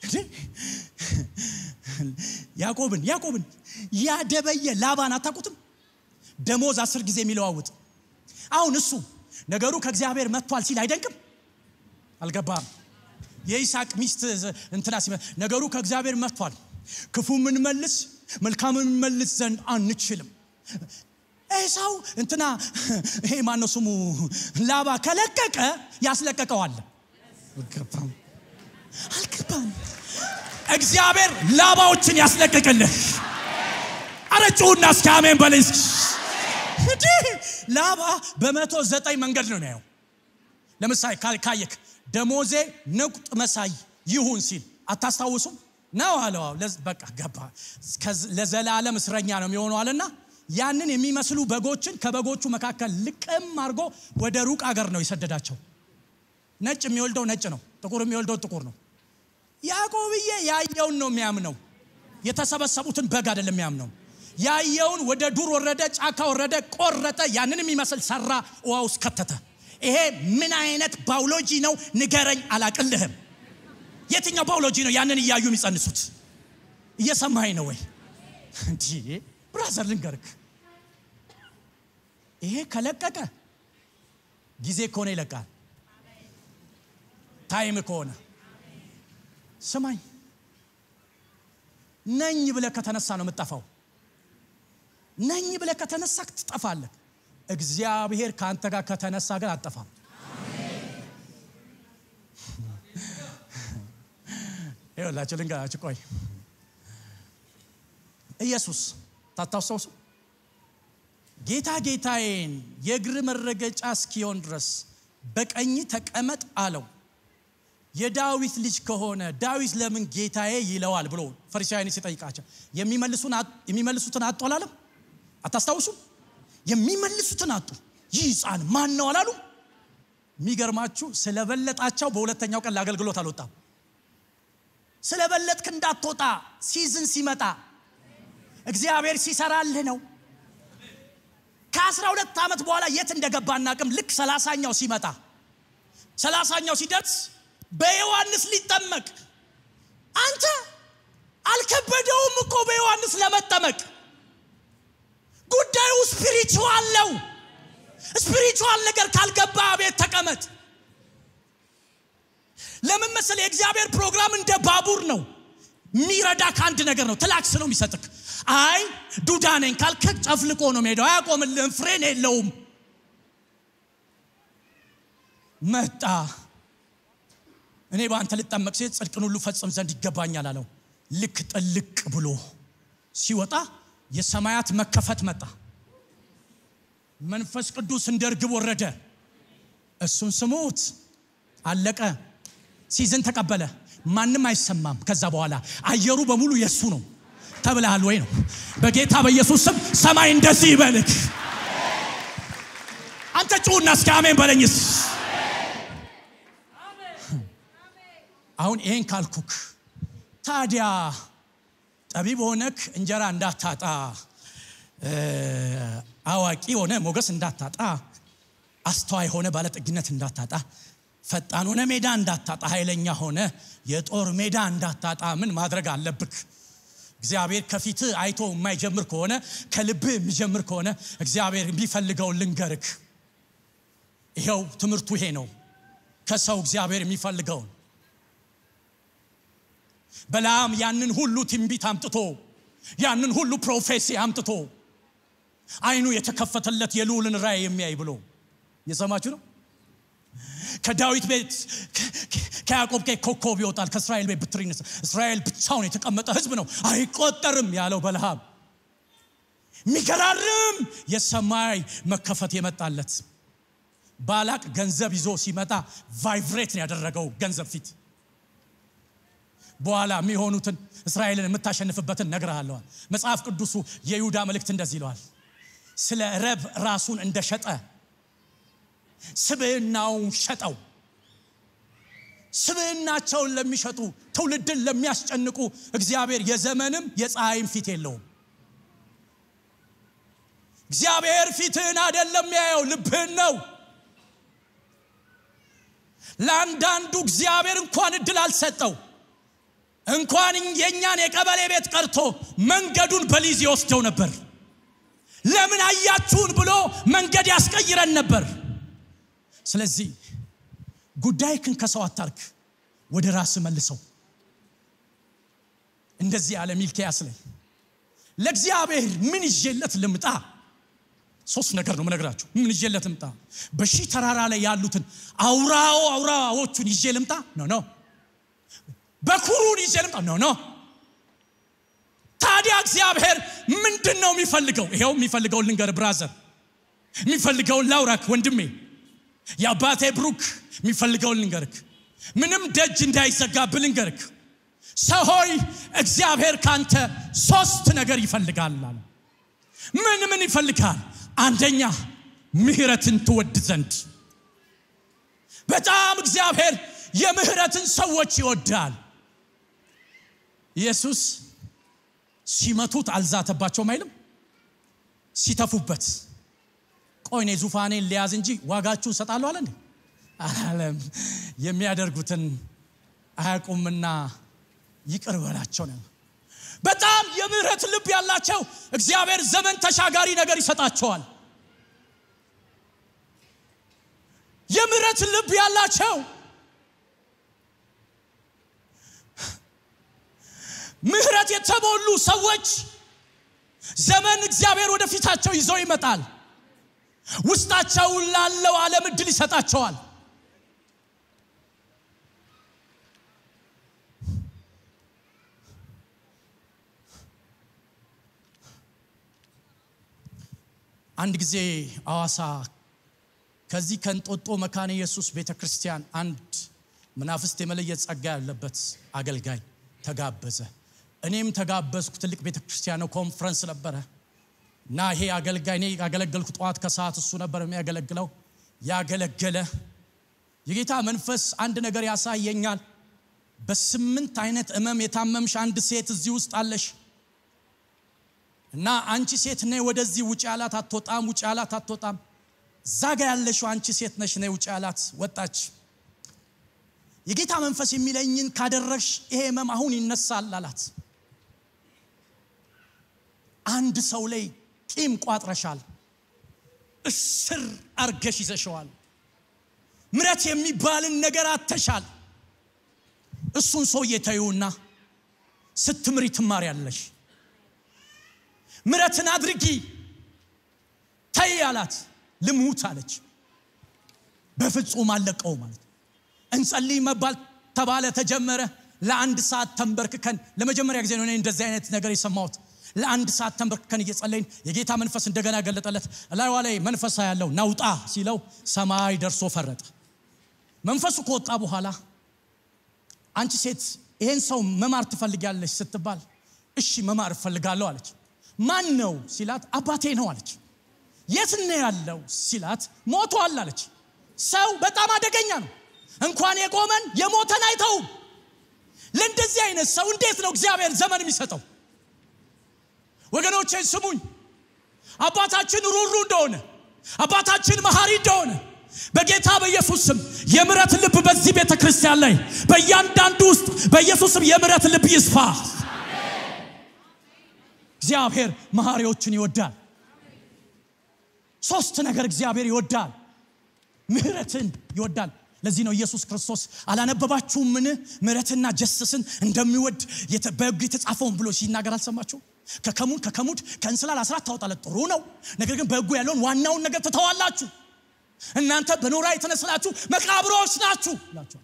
[SPEAKER 1] ያዕቆብን ያዕቆብን ያደበየ ላባን አታውቁትም? ደሞዝ አስር ጊዜ የሚለዋውጥ አሁን እሱ ነገሩ ከእግዚአብሔር መጥቷል ሲል አይደንቅም? አልገባም? የይስሐቅ ሚስት እንትና ሲ ነገሩ ከእግዚአብሔር መጥቷል፣ ክፉ ምንመልስ መልካም ምንመልስ ዘንድ አንችልም። ኤሳው እንትና ይሄ ማነው ስሙ ላባ ከለቀቀ ያስለቀቀዋል። አልገባም? አልገባም? እግዚአብሔር ላባዎችን ያስለቅቅልህ። አረጭውና እስኪ አሜን በለኝ። እንዲህ ላባ በመቶ ዘጠኝ መንገድ ነው ያየው። ለምሳሌ ካየክ ደሞዜ ንቁጥ መሳይ ይሁን ሲል አታስታውሱም? ነው አለው። በቃ ገባ። ለዘላለም እስረኛ ነው የሚሆነው አለና ያንን የሚመስሉ በጎችን ከበጎቹ መካከል ልቅም አድርጎ ወደ ሩቅ አገር ነው የሰደዳቸው። ነጭ የሚወልደው ነጭ ነው፣ ጥቁር የሚወልደው ጥቁር ነው። ያዕቆብዬ ያየውን ነው የሚያምነው። የተሰበሰቡትን በግ አይደለም የሚያምነው። ያየውን ወደ ዱር ወረደ፣ ጫካ ወረደ፣ ቆረጠ፣ ያንን የሚመስል ሰራ፣ ውሃ ውስጥ ከተተ። ይሄ ምን አይነት ባዮሎጂ ነው ንገረኝ፣ አላቅልህም። የትኛው ባዮሎጂ ነው ያንን እያዩ የሚጸንሱት? እየሰማኸኝ ነው ወይ? እንዲህ ብራዘር ልንገርክ፣ ይሄ ከለቀቀ ጊዜ ከሆነ ይለቃል። ታይም ከሆነ ስማኝ፣ ነኝ ብለህ ከተነሳ ነው የምትጠፋው። ነኝ ብለህ ከተነሳ ትጠፋለህ። እግዚአብሔር ከአንተ ጋር ከተነሳ ግን አትጠፋም። ይኸውላችሁ ልንገራችሁ፣ ቆይ ኢየሱስ ታታውሰውሱ ጌታ ጌታዬን የእግር መረገጫ እስኪሆን ድረስ በቀኝ ተቀመጥ አለው። የዳዊት ልጅ ከሆነ ዳዊት ለምን ጌታዬ ይለዋል ብሎ ፈሪሳውያን ሲጠይቃቸው የሚመልሱትን አጡ አላለም? አታስታውሱም? የሚመልሱትን አጡ። ይህ ሕፃን ማን ነው አላሉ? የሚገርማችሁ ስለበለጣቸው በሁለተኛው ቀን ለአገልግሎት አልወጣም። ስለበለጥክ እንዳትወጣ ሲዝን ሲመጣ እግዚአብሔር ሲሰራልህ ነው። ከአስራ ሁለት ዓመት በኋላ የት እንደገባ አናቅም። ልክ ሰላሳኛው ሲመጣ ሰላሳኛው ሲደርስ በዮሐንስ ሊጠመቅ አንተ አልከበደውም እኮ በዮሐንስ ለመጠመቅ ጉዳዩ ስፒሪቹዋል ነው። ስፒሪቹዋል ነገር ካልገባ ቤት ተቀመጥ። ለምን መሰለህ? የእግዚአብሔር ፕሮግራም እንደ ባቡር ነው። የሚረዳ ከአንድ ነገር ነው። ትላክስ ነው የሚሰጥክ። አይ ዱዳ ነኝ ካልክ ጨፍልቆ ነው ሄደው፣ አያቆምልህም። ፍሬን የለውም። መጣ እኔ በአንተ ልጠመቅ ሴት ጽድቅን ሁሉ ፈጽም ዘንድ ይገባኛል አለው። ልክ ጥልቅ ብሎ ሲወጣ የሰማያት መከፈት መጣ። መንፈስ ቅዱስ እንደ እርግብ ወረደ። እሱን ስሙት። አለቀ። ሲዝን ተቀበለ። ማንም አይሰማም። ከዛ በኋላ አየሩ በሙሉ የእሱ ነው ተብለሃል ወይ ነው። በጌታ በኢየሱስ ስም ሰማይ እንደዚህ ይበልክ። አንተ ጩሁና እስኪ አሜን በለኝስ። አሁን ይሄን ካልኩክ ታዲያ ጠቢብ ሆነክ እንጀራ እንዳታጣ፣ አዋቂ ሆነ ሞገስ እንዳታጣ፣ አስተዋይ ሆነ ባለጠግነት እንዳታጣ፣ ፈጣን ሆነ ሜዳ እንዳታጣ፣ ኃይለኛ ሆነ የጦር ሜዳ እንዳታጣ ምን ማድረግ አለብክ? እግዚአብሔር ከፊት አይቶ የማይጀምር ከሆነ ከልብህ የሚጀምር ከሆነ እግዚአብሔር የሚፈልገውን ልንገርክ። ይኸው ትምህርቱ ይሄ ነው። ከሰው እግዚአብሔር የሚፈልገውን በላም ያንን ሁሉ ትንቢት አምጥቶ ያንን ሁሉ ፕሮፌሲ አምጥቶ አይኑ የተከፈተለት የልዑልን ራእይ የሚያይ ብሎ የሰማችሁ ነው። ከዳዊት ቤት ከያዕቆብ ቤት ኮከብ ይወጣል፣ ከእስራኤል ቤት ብትር ይነሳል። እስራኤል ብቻውን የተቀመጠ ሕዝብ ነው አይቆጠርም ያለው በለሃም የሚገራርም የሰማይ መከፈት የመጣለት ባላቅ ገንዘብ ይዞ ሲመጣ ቫይብሬት ነው ያደረገው ገንዘብ ፊት በኋላ የሚሆኑትን እስራኤልን የምታሸንፍበትን ነግርሃለዋል። መጽሐፍ ቅዱሱ የይሁዳ መልእክት እንደዚህ ይለዋል። ስለ ረብ ራሱን እንደሸጠ ስብዕናውን ሸጠው። ስብዕናቸውን ለሚሸጡ ትውልድን ለሚያስጨንቁ እግዚአብሔር የዘመንም የፀሐይም ፊት የለውም። እግዚአብሔር ፊትህን አይደለም ያየው፣ ልብህን ነው። ለአንዳንዱ እግዚአብሔር እንኳን እድል አልሰጠው። እንኳን የእኛን የቀበሌ ቤት ቀርቶ መንገዱን በሊዝ ይወስደው ነበር። ለምን አያችሁን ብሎ መንገድ ያስቀይረን ነበር። ስለዚህ ጉዳይክን ከሰው አታርክ፣ ወደ ራስ መልሰው። እንደዚህ ያለ ሚልኪያስ ላይ ለእግዚአብሔር ምን ይዤለት ልምጣ? ሶስት ነገር ነው ምነግራችሁ። ምን ይዤለት ልምጣ? በሺህ ተራራ ላይ ያሉትን አውራው አውራዎቹን ይዤ ልምጣ? ኖ ኖ በኩሩን ይዤ ልምጣ? ኖ ኖ። ታዲያ እግዚአብሔር ምንድን ነው የሚፈልገው? ይኸው የሚፈልገውን ልንገር ብራዘር፣ የሚፈልገውን ላውራክ ወንድሜ፣ የአባቴ ብሩክ የሚፈልገውን ልንገርክ፣ ምንም ደጅ እንዳይዘጋብህ ልንገርክ። ሰው ሆይ እግዚአብሔር ካንተ ሶስት ነገር ይፈልጋል አለ። ምን ምን ይፈልጋል? አንደኛ ምህረትን ትወድ ዘንድ በጣም እግዚአብሔር የምህረትን ሰዎች ይወዳል። ኢየሱስ ሲመቱት አልዛተባቸውም አይልም። ሲተፉበት ቆይ እኔ ዙፋኔን ሊያዝ እንጂ ዋጋችሁን እሰጣለሁ አለ እንዴ? አላለም። የሚያደርጉትን አያውቁምና ይቅር በላቸው ነው። በጣም የምህረት ልብ ያላቸው እግዚአብሔር ዘመን ተሻጋሪ ነገር ይሰጣቸዋል። የምህረት ልብ ያላቸው ምህረት የተሞሉ ሰዎች ዘመን እግዚአብሔር ወደፊታቸው ይዞ ይመጣል። ውስጣቸው ላለው ዓለም እድል ይሰጣቸዋል። አንድ ጊዜ አዋሳ ከዚህ ከእንጦጦ መካነ ኢየሱስ ቤተ ክርስቲያን አንድ መናፍስት የመለየት ጸጋ ያለበት አገልጋይ ተጋበዘ። እኔም ተጋበዝኩ። ትልቅ ቤተ ክርስቲያን ነው፣ ኮንፈረንስ ነበረ እና ይሄ አገልጋይ እኔ ያገለገልኩ ጠዋት ከሰዓት እሱ ነበር የሚያገለግለው። ያገለገለ የጌታ መንፈስ አንድ ነገር ያሳየኛል። በስምንት አይነት እመም የታመምሽ አንድ ሴት እዚህ ውስጥ አለሽ እና አንቺ ሴት ነይ ወደዚህ ውጭ አላት። አትወጣም፣ ውጭ አላት። አትወጣም። እዛ ጋ ያለሽው አንቺ ሴት ነሽ፣ ነይ ውጭ አላት። ወጣች። የጌታ መንፈስ የሚለኝን ካደረግሽ ይሄ ህመም አሁን ይነሳል አላት። አንድ ሰው ላይ ቂም ቋጥረሻል፣ እስር አርገሽ ይዘሸዋል። ምረት የሚባልን ነገር አተሻል። እሱን ሰውዬ ተይውና ስትምሪ ትማሪያለሽ። ምረትን አድርጊ ተይ አላት። ልሙት አለች። በፍጹም አለቀው ማለት እንጸልይ መባል ተባለ፣ ተጀመረ። ለአንድ ሰዓት ተንበርክከን ለመጀመሪያ ጊዜ ነው እኔ እንደዚህ አይነት ነገር የሰማሁት። ለአንድ ሰዓት ተንበርክከን እየጸለይን የጌታ መንፈስ እንደገና ገለጠለት። እላይዋ ላይ መንፈሳ ያለው ናውጣ ሲለው ሰማይ ደርሶ ፈረጠ። መንፈሱ ከወጣ በኋላ አንቺ ሴት ይሄን ሰው መማር ትፈልጊያለች ስትባል እሺ መማር እፈልጋለሁ አለች። ማን ነው ሲላት አባቴ ነው አለች። የት ነው ያለው ሲላት ሞቷል አለች። ሰው በጣም አደገኛ ነው። እንኳን የቆመን የሞተን አይተውም። ለእንደዚህ አይነት ሰው እንዴት ነው እግዚአብሔር ዘመን የሚሰጠው? ወገኖቼ ስሙኝ። አባታችን ሩሩ እንደሆነ አባታችን መሐሪ እንደሆነ በጌታ በኢየሱስ ስም የምረት ልብ በዚህ ቤተ ክርስቲያን ላይ በእያንዳንዱ ውስጥ በኢየሱስ ስም የምረት ልብ ይስፋ። እግዚአብሔር መሐሪዎችን ይወዳል። ሶስት ነገር እግዚአብሔር ይወዳል። ምህረትን ይወዳል። ለዚህ ነው ኢየሱስ ክርስቶስ አላነበባችሁምን? ምህረትና ጀስስን እንደሚወድ በሕግ የተጻፈውን ብሎ ሲናገር አልሰማችሁ? ከከሙን ከከሙድ ከእንስላል አስራት ታወጣለ ጥሩ ነው። ነገር ግን በሕጉ ያለውን ዋናውን ነገር ትተዋላችሁ። እናንተ በኖራ የተነስላችሁ መቃብሮች ናችሁ ይላችኋል።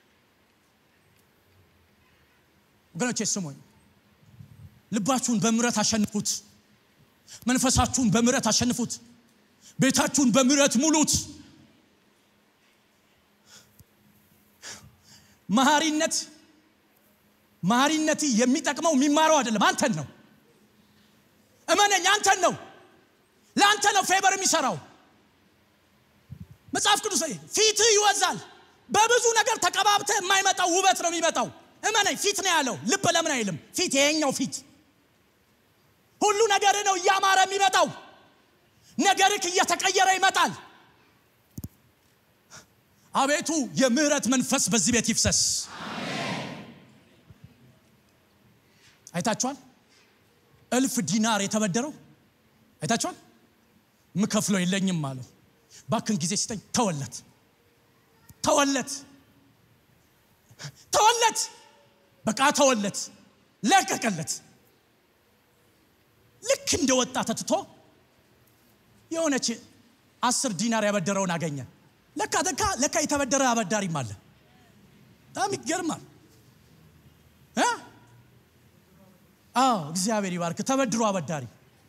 [SPEAKER 1] ወገኖቼ ስሙኝ፣ ልባችሁን በምህረት አሸንፉት። መንፈሳችሁን በምህረት አሸንፉት። ቤታችሁን በምህረት ሙሉት። መሐሪነት መሐሪነት የሚጠቅመው የሚማረው አይደለም፣ አንተን ነው። እመነኝ፣ አንተን ነው። ለአንተ ነው ፌበር የሚሰራው። መጽሐፍ ቅዱስ ፊትህ ይወዛል። በብዙ ነገር ተቀባብተህ የማይመጣው ውበት ነው የሚመጣው። እመነኝ፣ ፊት ነው ያለው። ልብ ለምን አይልም? ፊት ይሄኛው ፊት ሁሉ ነገር ነው እያማረ የሚመጣው። ነገርክ እየተቀየረ ይመጣል። አቤቱ የምህረት መንፈስ በዚህ ቤት ይፍሰስ። አይታችኋል? እልፍ ዲናር የተበደረው አይታችኋል? ምከፍለው የለኝም አለው። ባክን ጊዜ ሲጠኝ ተወለት፣ ተወለት፣ ተወለት፣ በቃ ተወለት፣ ለቀቀለት። ልክ እንደወጣ ተትቶ የሆነች አስር ዲናር ያበደረውን አገኘ። ለካ ለካ ለካ የተበደረ አበዳሪም አለ። በጣም ይገርማል። አዎ እግዚአብሔር ይባርክ። ተበድሮ አበዳሪ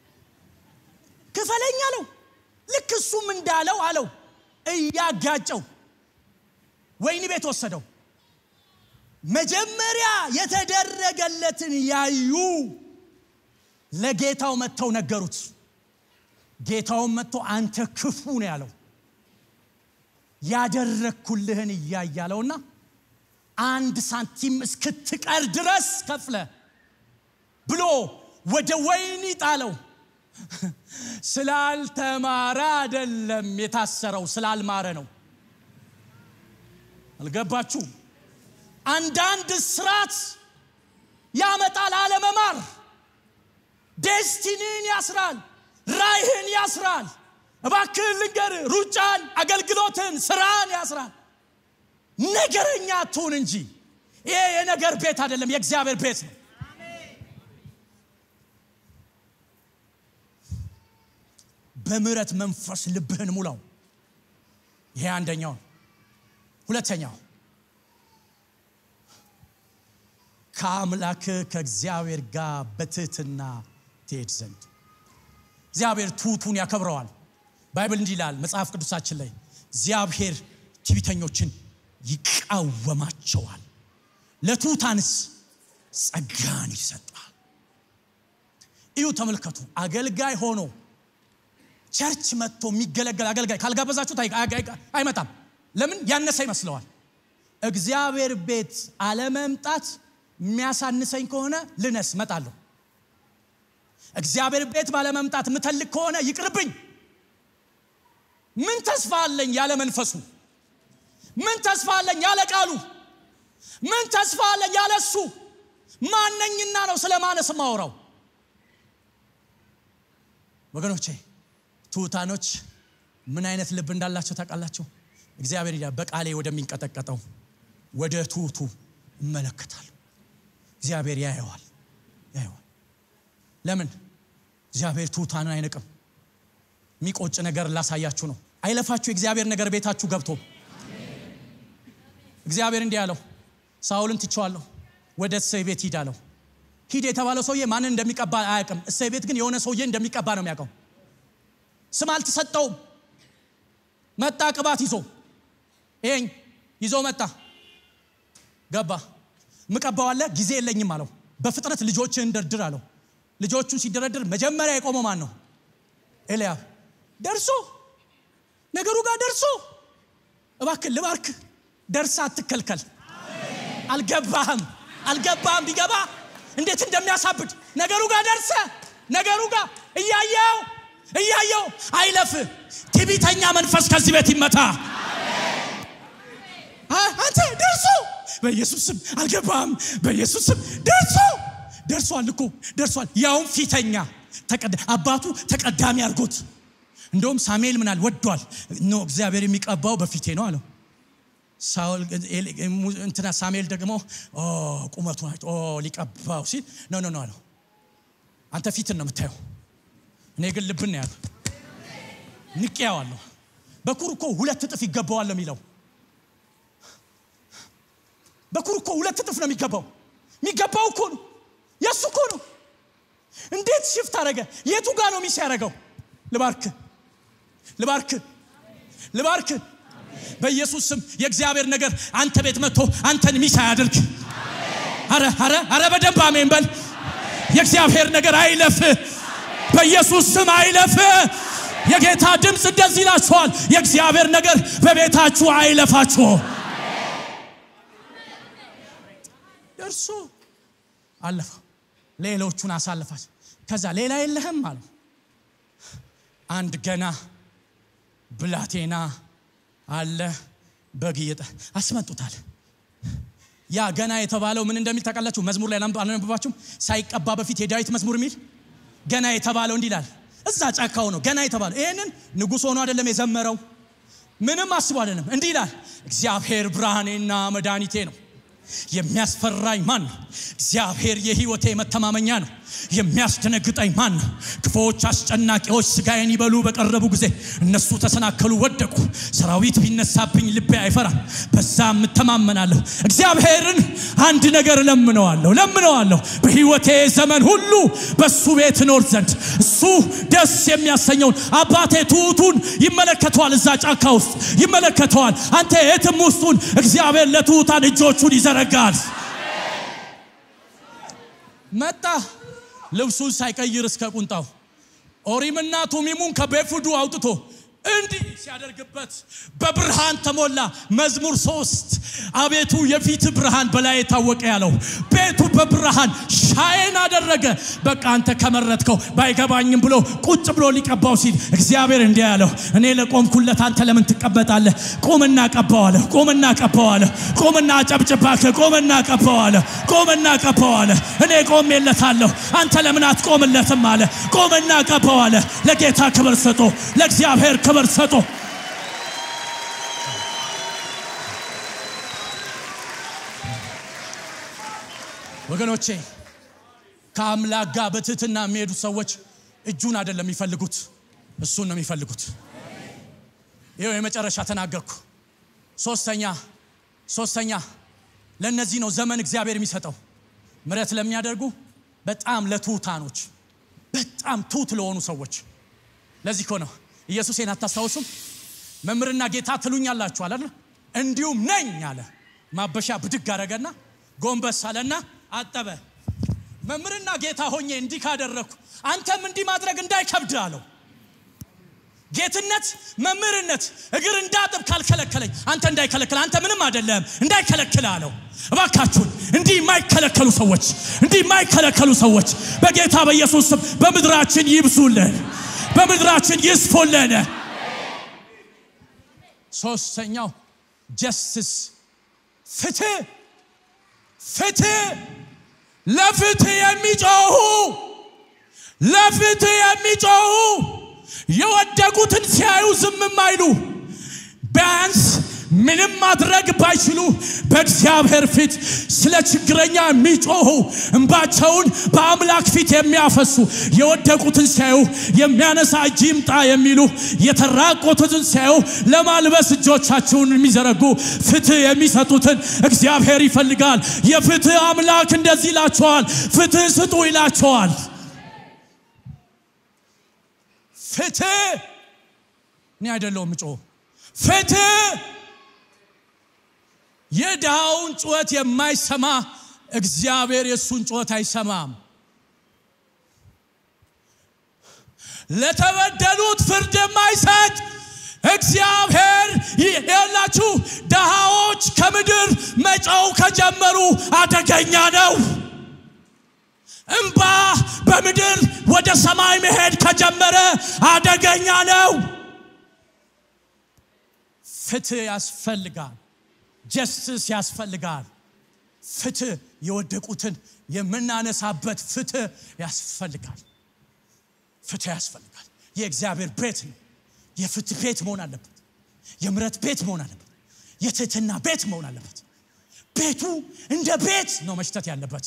[SPEAKER 1] ክፈለኝ አለው። ልክ እሱም እንዳለው አለው እያጋጨው ወይኒ ቤት ወሰደው። መጀመሪያ የተደረገለትን ያዩ ለጌታው መጥተው ነገሩት። ጌታውን መጥቶ አንተ ክፉ ነው ያለው ያደረግኩልህን እያያለውና አንድ ሳንቲም እስክትቀር ድረስ ከፍለ ብሎ ወደ ወይኒ ጣለው። ስላልተማረ አይደለም የታሰረው፣ ስላልማረ ነው። አልገባችሁ? አንዳንድ ስራት ያመጣል አለመማር። ዴስቲኒን ያስራል፣ ራይህን ያስራል። እባክህን ልንገር፣ ሩጫን፣ አገልግሎትን፣ ስራን ያስራል። ነገረኛ አትሁን እንጂ ይሄ የነገር ቤት አይደለም፣ የእግዚአብሔር ቤት ነው። በምሕረት መንፈስ ልብህን ሙላው። ይሄ አንደኛው። ሁለተኛው ከአምላክ ከእግዚአብሔር ጋር በትህትና ትሄድ ዘንድ እግዚአብሔር ትሑቱን ያከብረዋል። ባይብል እንዲህ ይላል መጽሐፍ ቅዱሳችን ላይ እግዚአብሔር ትዕቢተኞችን ይቃወማቸዋል፣ ለትሑታንስ ጸጋን ይሰጣል። እዩ፣ ተመልከቱ። አገልጋይ ሆኖ ቸርች መጥቶ የሚገለገል አገልጋይ ካልጋበዛችሁት አይመጣም። ለምን? ያነሰ ይመስለዋል። እግዚአብሔር ቤት አለመምጣት የሚያሳንሰኝ ከሆነ ልነስ መጣለሁ። እግዚአብሔር ቤት ባለመምጣት የምተልቅ ከሆነ ይቅርብኝ። ምን ተስፋ አለኝ ያለ መንፈሱ? ምን ተስፋ አለኝ ያለ ቃሉ? ምን ተስፋ አለኝ ያለ እሱ? ማነኝና ነው ስለ ማነስ ማወራው? ወገኖቼ ትሑታኖች ምን አይነት ልብ እንዳላቸው ታውቃላችሁ? እግዚአብሔር ይላል በቃሌ ወደሚንቀጠቀጠው ወደ ትሑቱ እመለከታለሁ። እግዚአብሔር ያየዋል ያየዋል። ለምን? እግዚአብሔር ትሑታንን አይንቅም። የሚቆጭ ነገር ላሳያችሁ ነው። አይለፋችሁ የእግዚአብሔር ነገር ቤታችሁ ገብቶ እግዚአብሔር እንዲህ ያለው ሳውልን ትቼዋለሁ፣ ወደ እሰይ ቤት ሂድ አለው። ሂድ የተባለው ሰውዬ ማንን እንደሚቀባ አያውቅም። እሰይ ቤት ግን የሆነ ሰውዬ እንደሚቀባ ነው የሚያውቀው። ስም አልተሰጠውም። መጣ ቅባት ይዞ ይሄኝ ይዞ መጣ። ገባ። ምቀባው አለ ጊዜ የለኝም አለው። በፍጥነት ልጆችን ደርድር አለው። ልጆቹን ሲደረድር መጀመሪያ የቆመው ማን ነው? ኤልያብ ደርሶ ነገሩ ጋር ደርሶ እባክህ ልባርክ ደርሳ አትከልከል። አልገባህም አልገባህም። ቢገባ እንዴት እንደሚያሳብድ ነገሩ ጋር ደርሰ ነገሩ ጋር እያየው እያየው አይለፍ። ትዕቢተኛ መንፈስ ከዚህ ቤት ይመታ። አንተ ደርሶ በኢየሱስ ስም አልገባህም። በኢየሱስ ስም ደርሶ ደርሷል እኮ ደርሷል። ያውም ፊተኛ አባቱ ተቀዳሚ አድርጎት እንደውም ሳሙኤል ምናል ወዷል። ኖ እግዚአብሔር የሚቀባው በፊቴ ነው አለው። እንትና ሳሙኤል ደግሞ ቁመቱ ሊቀባው ሲል ኖ ኖ ኖ አለው። አንተ ፊትን ነው የምታየው፣ እኔ ግን ልብን ነው ያለው። ንቄያዋለሁ። በኩር እኮ ሁለት እጥፍ ይገባዋል የሚለው በኩር እኮ ሁለት እጥፍ ነው የሚገባው። የሚገባው እኮ ነው የእሱ እኮ ነው። እንዴት ሽፍት አደረገ? የቱ ጋር ነው ሚስ ያደረገው? ልባርክ ልባርክ ልባርክ በኢየሱስ ስም የእግዚአብሔር ነገር አንተ ቤት መጥቶ አንተን ሚስ አያድርግ። አረ አረ አረ በደንብ አሜን በል። የእግዚአብሔር ነገር አይለፍ፣ በኢየሱስ ስም አይለፍ። የጌታ ድምፅ እንደዚህ ይላችኋል፣ የእግዚአብሔር ነገር በቤታችሁ አይለፋችሁ። ደርሶ አለፈው፣ ሌሎቹን አሳልፋች። ከዛ ሌላ የለህም አለው። አንድ ገና ብላቴና አለ በግ እየጠ አስመጡታል። ያ ገና የተባለው ምን እንደሚል ታውቃላችሁ? መዝሙር ላይ አላነበባችሁም? ሳይቀባ በፊት የዳዊት መዝሙር የሚል ገና የተባለው እንዲህ ይላል። እዛ ጫካው ነው ገና የተባለው። ይህንን ንጉሥ ሆኖ አይደለም የዘመረው፣ ምንም አስቦ አይደለም። እንዲህ ይላል፣ እግዚአብሔር ብርሃኔና መድኃኒቴ ነው የሚያስፈራኝ ማን ነው? እግዚአብሔር የሕይወቴ መተማመኛ ነው። የሚያስደነግጠኝ ማን ነው? ክፉዎች አስጨናቂዎች ስጋዬን ይበሉ በቀረቡ ጊዜ እነሱ ተሰናከሉ፣ ወደቁ። ሰራዊት ቢነሳብኝ ልቤ አይፈራም፣ በዛ እተማመናለሁ። እግዚአብሔርን አንድ ነገር ለምነዋለሁ ለምነዋለሁ በሕይወቴ ዘመን ሁሉ በሱ ቤት እኖር ዘንድ እሱ ደስ የሚያሰኘውን አባቴ ትሑቱን ይመለከተዋል። እዛ ጫካ ውስጥ ይመለከተዋል። አንተ የትም ውስጡን እግዚአብሔር ለትሑታን እጆቹን ይዘረጋል። መጣ ልብሱን ሳይቀይር እስከ ቁንጣው ኦሪምና ቱሚሙን ከቤፉዱ አውጥቶ እንዲህ ሲያደርግበት በብርሃን ተሞላ። መዝሙር ሶስት አቤቱ የፊት ብርሃን በላይ የታወቀ ያለው ቤቱ በብርሃን ሻይን አደረገ። በቃ አንተ ከመረጥከው ባይገባኝም ብሎ ቁጭ ብሎ ሊቀባው ሲል እግዚአብሔር እንዲህ ያለው እኔ ለቆምኩለት አንተ ለምን ትቀመጣለህ? ቁምና ቀባዋለህ። ቁምና ቀባዋለህ። ቁምና አጨብጭባክ ቁምና ቀባዋለህ። ቁምና ቀባዋለህ። እኔ ቆሜለታለሁ። አንተ ለምን አትቆምለትም አለ። ቁምና ቀባዋለህ። ለጌታ ክብር ስጡ። ለእግዚአብሔር ክብር ስጡ። ወገኖቼ ከአምላክ ጋር በትህትና የሚሄዱ ሰዎች እጁን አይደለም የሚፈልጉት፣ እሱን ነው የሚፈልጉት። ይኸው የመጨረሻ ተናገርኩ። ሶስተኛ ሶስተኛ ለእነዚህ ነው ዘመን እግዚአብሔር የሚሰጠው ምሕረት ለሚያደርጉ በጣም ለትሑታኖች በጣም ትሑት ለሆኑ ሰዎች። ለዚህ እኮ ነው ኢየሱሴን አታስታውሱም? መምህርና ጌታ ትሉኛላችሁ አለ። እንዲሁም ነኝ አለ። ማበሻ ብድግ አደረገና ጎንበስ አለና አጠበ። መምህርና ጌታ ሆኜ እንዲህ ካደረግኩ አንተም እንዲህ ማድረግ እንዳይከብድ አለው። ጌትነት መምህርነት እግር እንዳጥብ ካልከለከለኝ አንተ እንዳይከለክል አንተ ምንም አይደለም እንዳይከለክል አለው። እባካችሁን እንዲህ የማይከለከሉ ሰዎች እንዲህ የማይከለከሉ ሰዎች በጌታ በኢየሱስ ስም በምድራችን ይብዙልን፣ በምድራችን ይስፉልን። ሶስተኛው ጀስትስ ፍትህ ፍትህ ለፍትህ የሚጮሁ ለፍትህ የሚጮሁ የወደቁትን ሲያዩ ዝም የማይሉ ቢያንስ ምንም ማድረግ ባይችሉ በእግዚአብሔር ፊት ስለ ችግረኛ የሚጮሁ እንባቸውን በአምላክ ፊት የሚያፈሱ የወደቁትን ሲያዩ የሚያነሳ እጅ ይምጣ የሚሉ የተራቆቱትን ሲያዩ ለማልበስ እጆቻቸውን የሚዘረጉ ፍትህ የሚሰጡትን እግዚአብሔር ይፈልጋል። የፍትህ አምላክ እንደዚህ ይላቸዋል፣ ፍትህ ስጡ ይላቸዋል። ፍትህ እኔ አይደለሁም ምጮ ፍትህ የድሃውን ጩኸት የማይሰማ እግዚአብሔር የእሱን ጩኸት አይሰማም። ለተበደሉት ፍርድ የማይሰጥ እግዚአብሔር ያላችሁ ድሃዎች ከምድር መጫው ከጀመሩ አደገኛ ነው። እምባ በምድር ወደ ሰማይ መሄድ ከጀመረ አደገኛ ነው። ፍትህ ያስፈልጋል። ጀስትስ ያስፈልጋል። ፍትህ የወደቁትን የምናነሳበት ፍትህ ያስፈልጋል። ፍትህ ያስፈልጋል። የእግዚአብሔር ቤት ነው። የፍትህ ቤት መሆን አለበት። የምረት ቤት መሆን አለበት። የትህትና ቤት መሆን አለበት። ቤቱ እንደ ቤት ነው መሽተት ያለበት።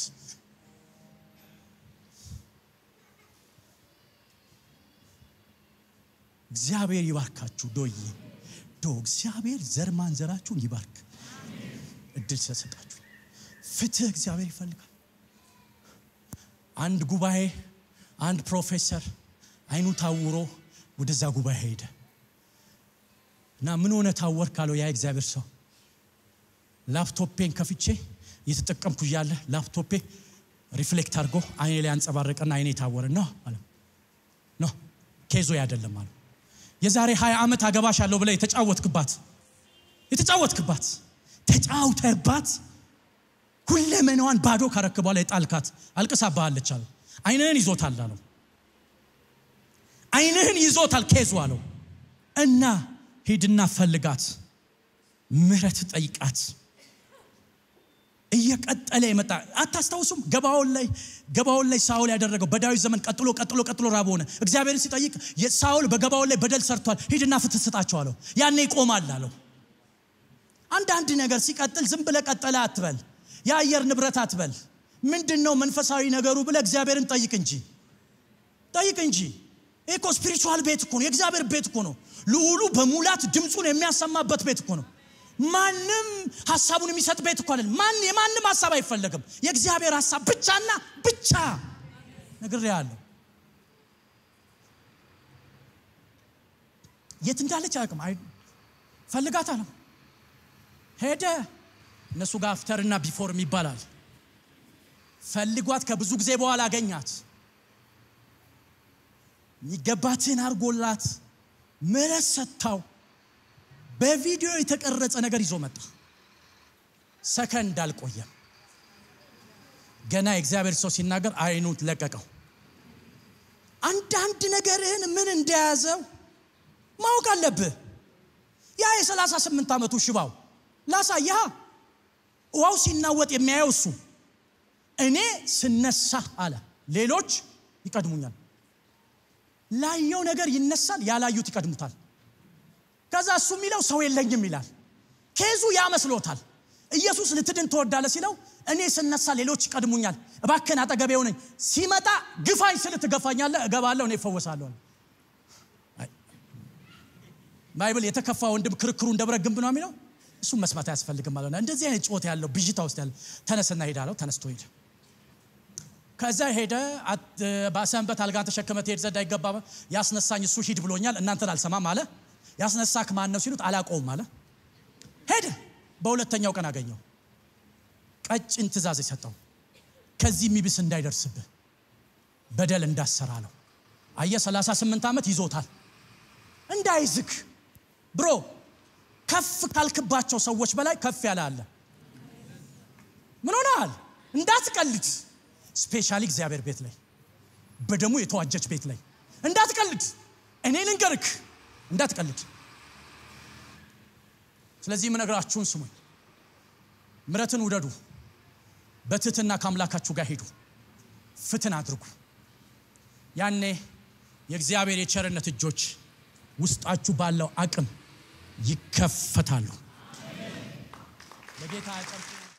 [SPEAKER 1] እግዚአብሔር ይባርካችሁ። ዶዬ ዶ እግዚአብሔር ዘር ማንዘራችሁን ይባርክ። እድል ስለሰጣችሁ ፍትህ እግዚአብሔር ይፈልጋል። አንድ ጉባኤ አንድ ፕሮፌሰር አይኑ ታውሮ ወደዛ ጉባኤ ሄደ እና ምን ሆነ ታወር ካለው ያ እግዚአብሔር ሰው ላፕቶፔን ከፍቼ እየተጠቀምኩ እያለ ላፕቶፔ ሪፍሌክት አድርጎ አይኔ ላይ አንጸባረቀና አይኔ ታወረ ነው አለ ነው ኬዞ አይደለም አለ የዛሬ 20 ዓመት አገባሽ አለው ብለ የተጫወትክባት የተጫወትክባት ተጫውተባት ሁለመናዋን ባዶ ካረክ በኋላ የጣልካት አልቅሳባሃለች አለው። አይንህን ይዞታል አለው። አይንህን ይዞታል ኬዙ አለው እና ሂድና ፈልጋት፣ ምሕረት ጠይቃት። እየቀጠለ የመጣ አታስታውሱም? ገባውን ላይ ገባውን ላይ ሳውል ያደረገው በዳዊት ዘመን ቀጥሎ ቀጥሎ ቀጥሎ ራብ ሆነ። እግዚአብሔርን ሲጠይቅ ሳውል በገባውን ላይ በደል ሰርቷል፣ ሂድና ፍትህ ስጣቸው አለው። ያኔ ይቆማል አለው። አንዳንድ ነገር ሲቀጥል ዝም ብለ ቀጠለ አትበል። የአየር ንብረት አትበል። ምንድን ነው መንፈሳዊ ነገሩ ብለ እግዚአብሔርን ጠይቅ እንጂ ጠይቅ እንጂ። ይህ እኮ ስፒሪቹዋል ቤት እኮ ነው፣ የእግዚአብሔር ቤት እኮ ነው። ልዑሉ በሙላት ድምፁን የሚያሰማበት ቤት እኮ ነው። ማንም ሀሳቡን የሚሰጥ ቤት እኮ አይደለም። ማን የማንም ሀሳብ አይፈለግም። የእግዚአብሔር ሀሳብ ብቻና ብቻ ነግሬሃለሁ። የት እንዳለች አያውቅም። ፈልጋት አለ ሄደ። እነሱ ጋር አፍተርና ቢፎርም ይባላል። ፈልጓት ከብዙ ጊዜ በኋላ አገኛት። የሚገባትን አርጎላት ምሕረት ሰጥታው በቪዲዮ የተቀረጸ ነገር ይዞ መጣ። ሰከንድ አልቆየም። ገና የእግዚአብሔር ሰው ሲናገር አይኑ ለቀቀው። አንዳንድ ነገርህን ምን እንደያዘው ማወቅ አለብህ። ያ የሰላሳ ስምንት ዓመቱ ሽባው ላሳይሃ ውሃው ሲናወጥ የሚያየው እሱ እኔ ስነሳ አለ ሌሎች ይቀድሙኛል። ላየው ነገር ይነሳል፣ ያላዩት ይቀድሙታል። ከዛ እሱ የሚለው ሰው የለኝም ይላል። ኬዙ ያመስሎታል። ኢየሱስ ልትድን ትወዳለህ ሲለው እኔ ስነሳ ሌሎች ይቀድሙኛል፣ እባክህን አጠገቤ ሆነኝ። ሲመጣ ግፋኝ ስል ትገፋኛለህ፣ እገባለሁ፣ እኔ እፈወሳለሁ። ባይብል የተከፋ ወንድም ክርክሩ እንደ ብረት ግንብ ነው የሚለው እሱም መስማት አያስፈልግም ማለት ነው። እንደዚህ አይነት ጮት ያለው ብዥታ ውስጥ ያለ ተነስና ሄዳለው። ተነስቶ ሄደ። ከዛ ሄደ። በሰንበት አልጋን ተሸክመ ትሄድ ዘንድ አይገባም፣ ያስነሳኝ እሱ ሂድ ብሎኛል፣ እናንተን አልሰማም አለ። ያስነሳክ ማን ነው ሲሉት አላውቀውም አለ። ሄደ። በሁለተኛው ቀን አገኘው። ቀጭን ትእዛዝ የሰጠው ከዚህ የሚብስ እንዳይደርስብህ በደል እንዳሰራ ነው። አየ 38 ዓመት ይዞታል። እንዳይዝክ ብሮ ከፍ ካልክባቸው ሰዎች በላይ ከፍ ያለ አለ። ምን ሆነሃል? እንዳትቀልድ። ስፔሻሊ እግዚአብሔር ቤት ላይ በደሙ የተዋጀች ቤት ላይ እንዳትቀልድ። እኔ ልንገርክ እንዳትቀልድ። ስለዚህ የምነግራችሁን ስሙኝ። ምረትን ውደዱ። በትህትና ከአምላካችሁ ጋር ሄዱ። ፍትን አድርጉ። ያኔ የእግዚአብሔር የቸርነት እጆች ውስጣችሁ ባለው አቅም ይከፈታሉ። ለጌታ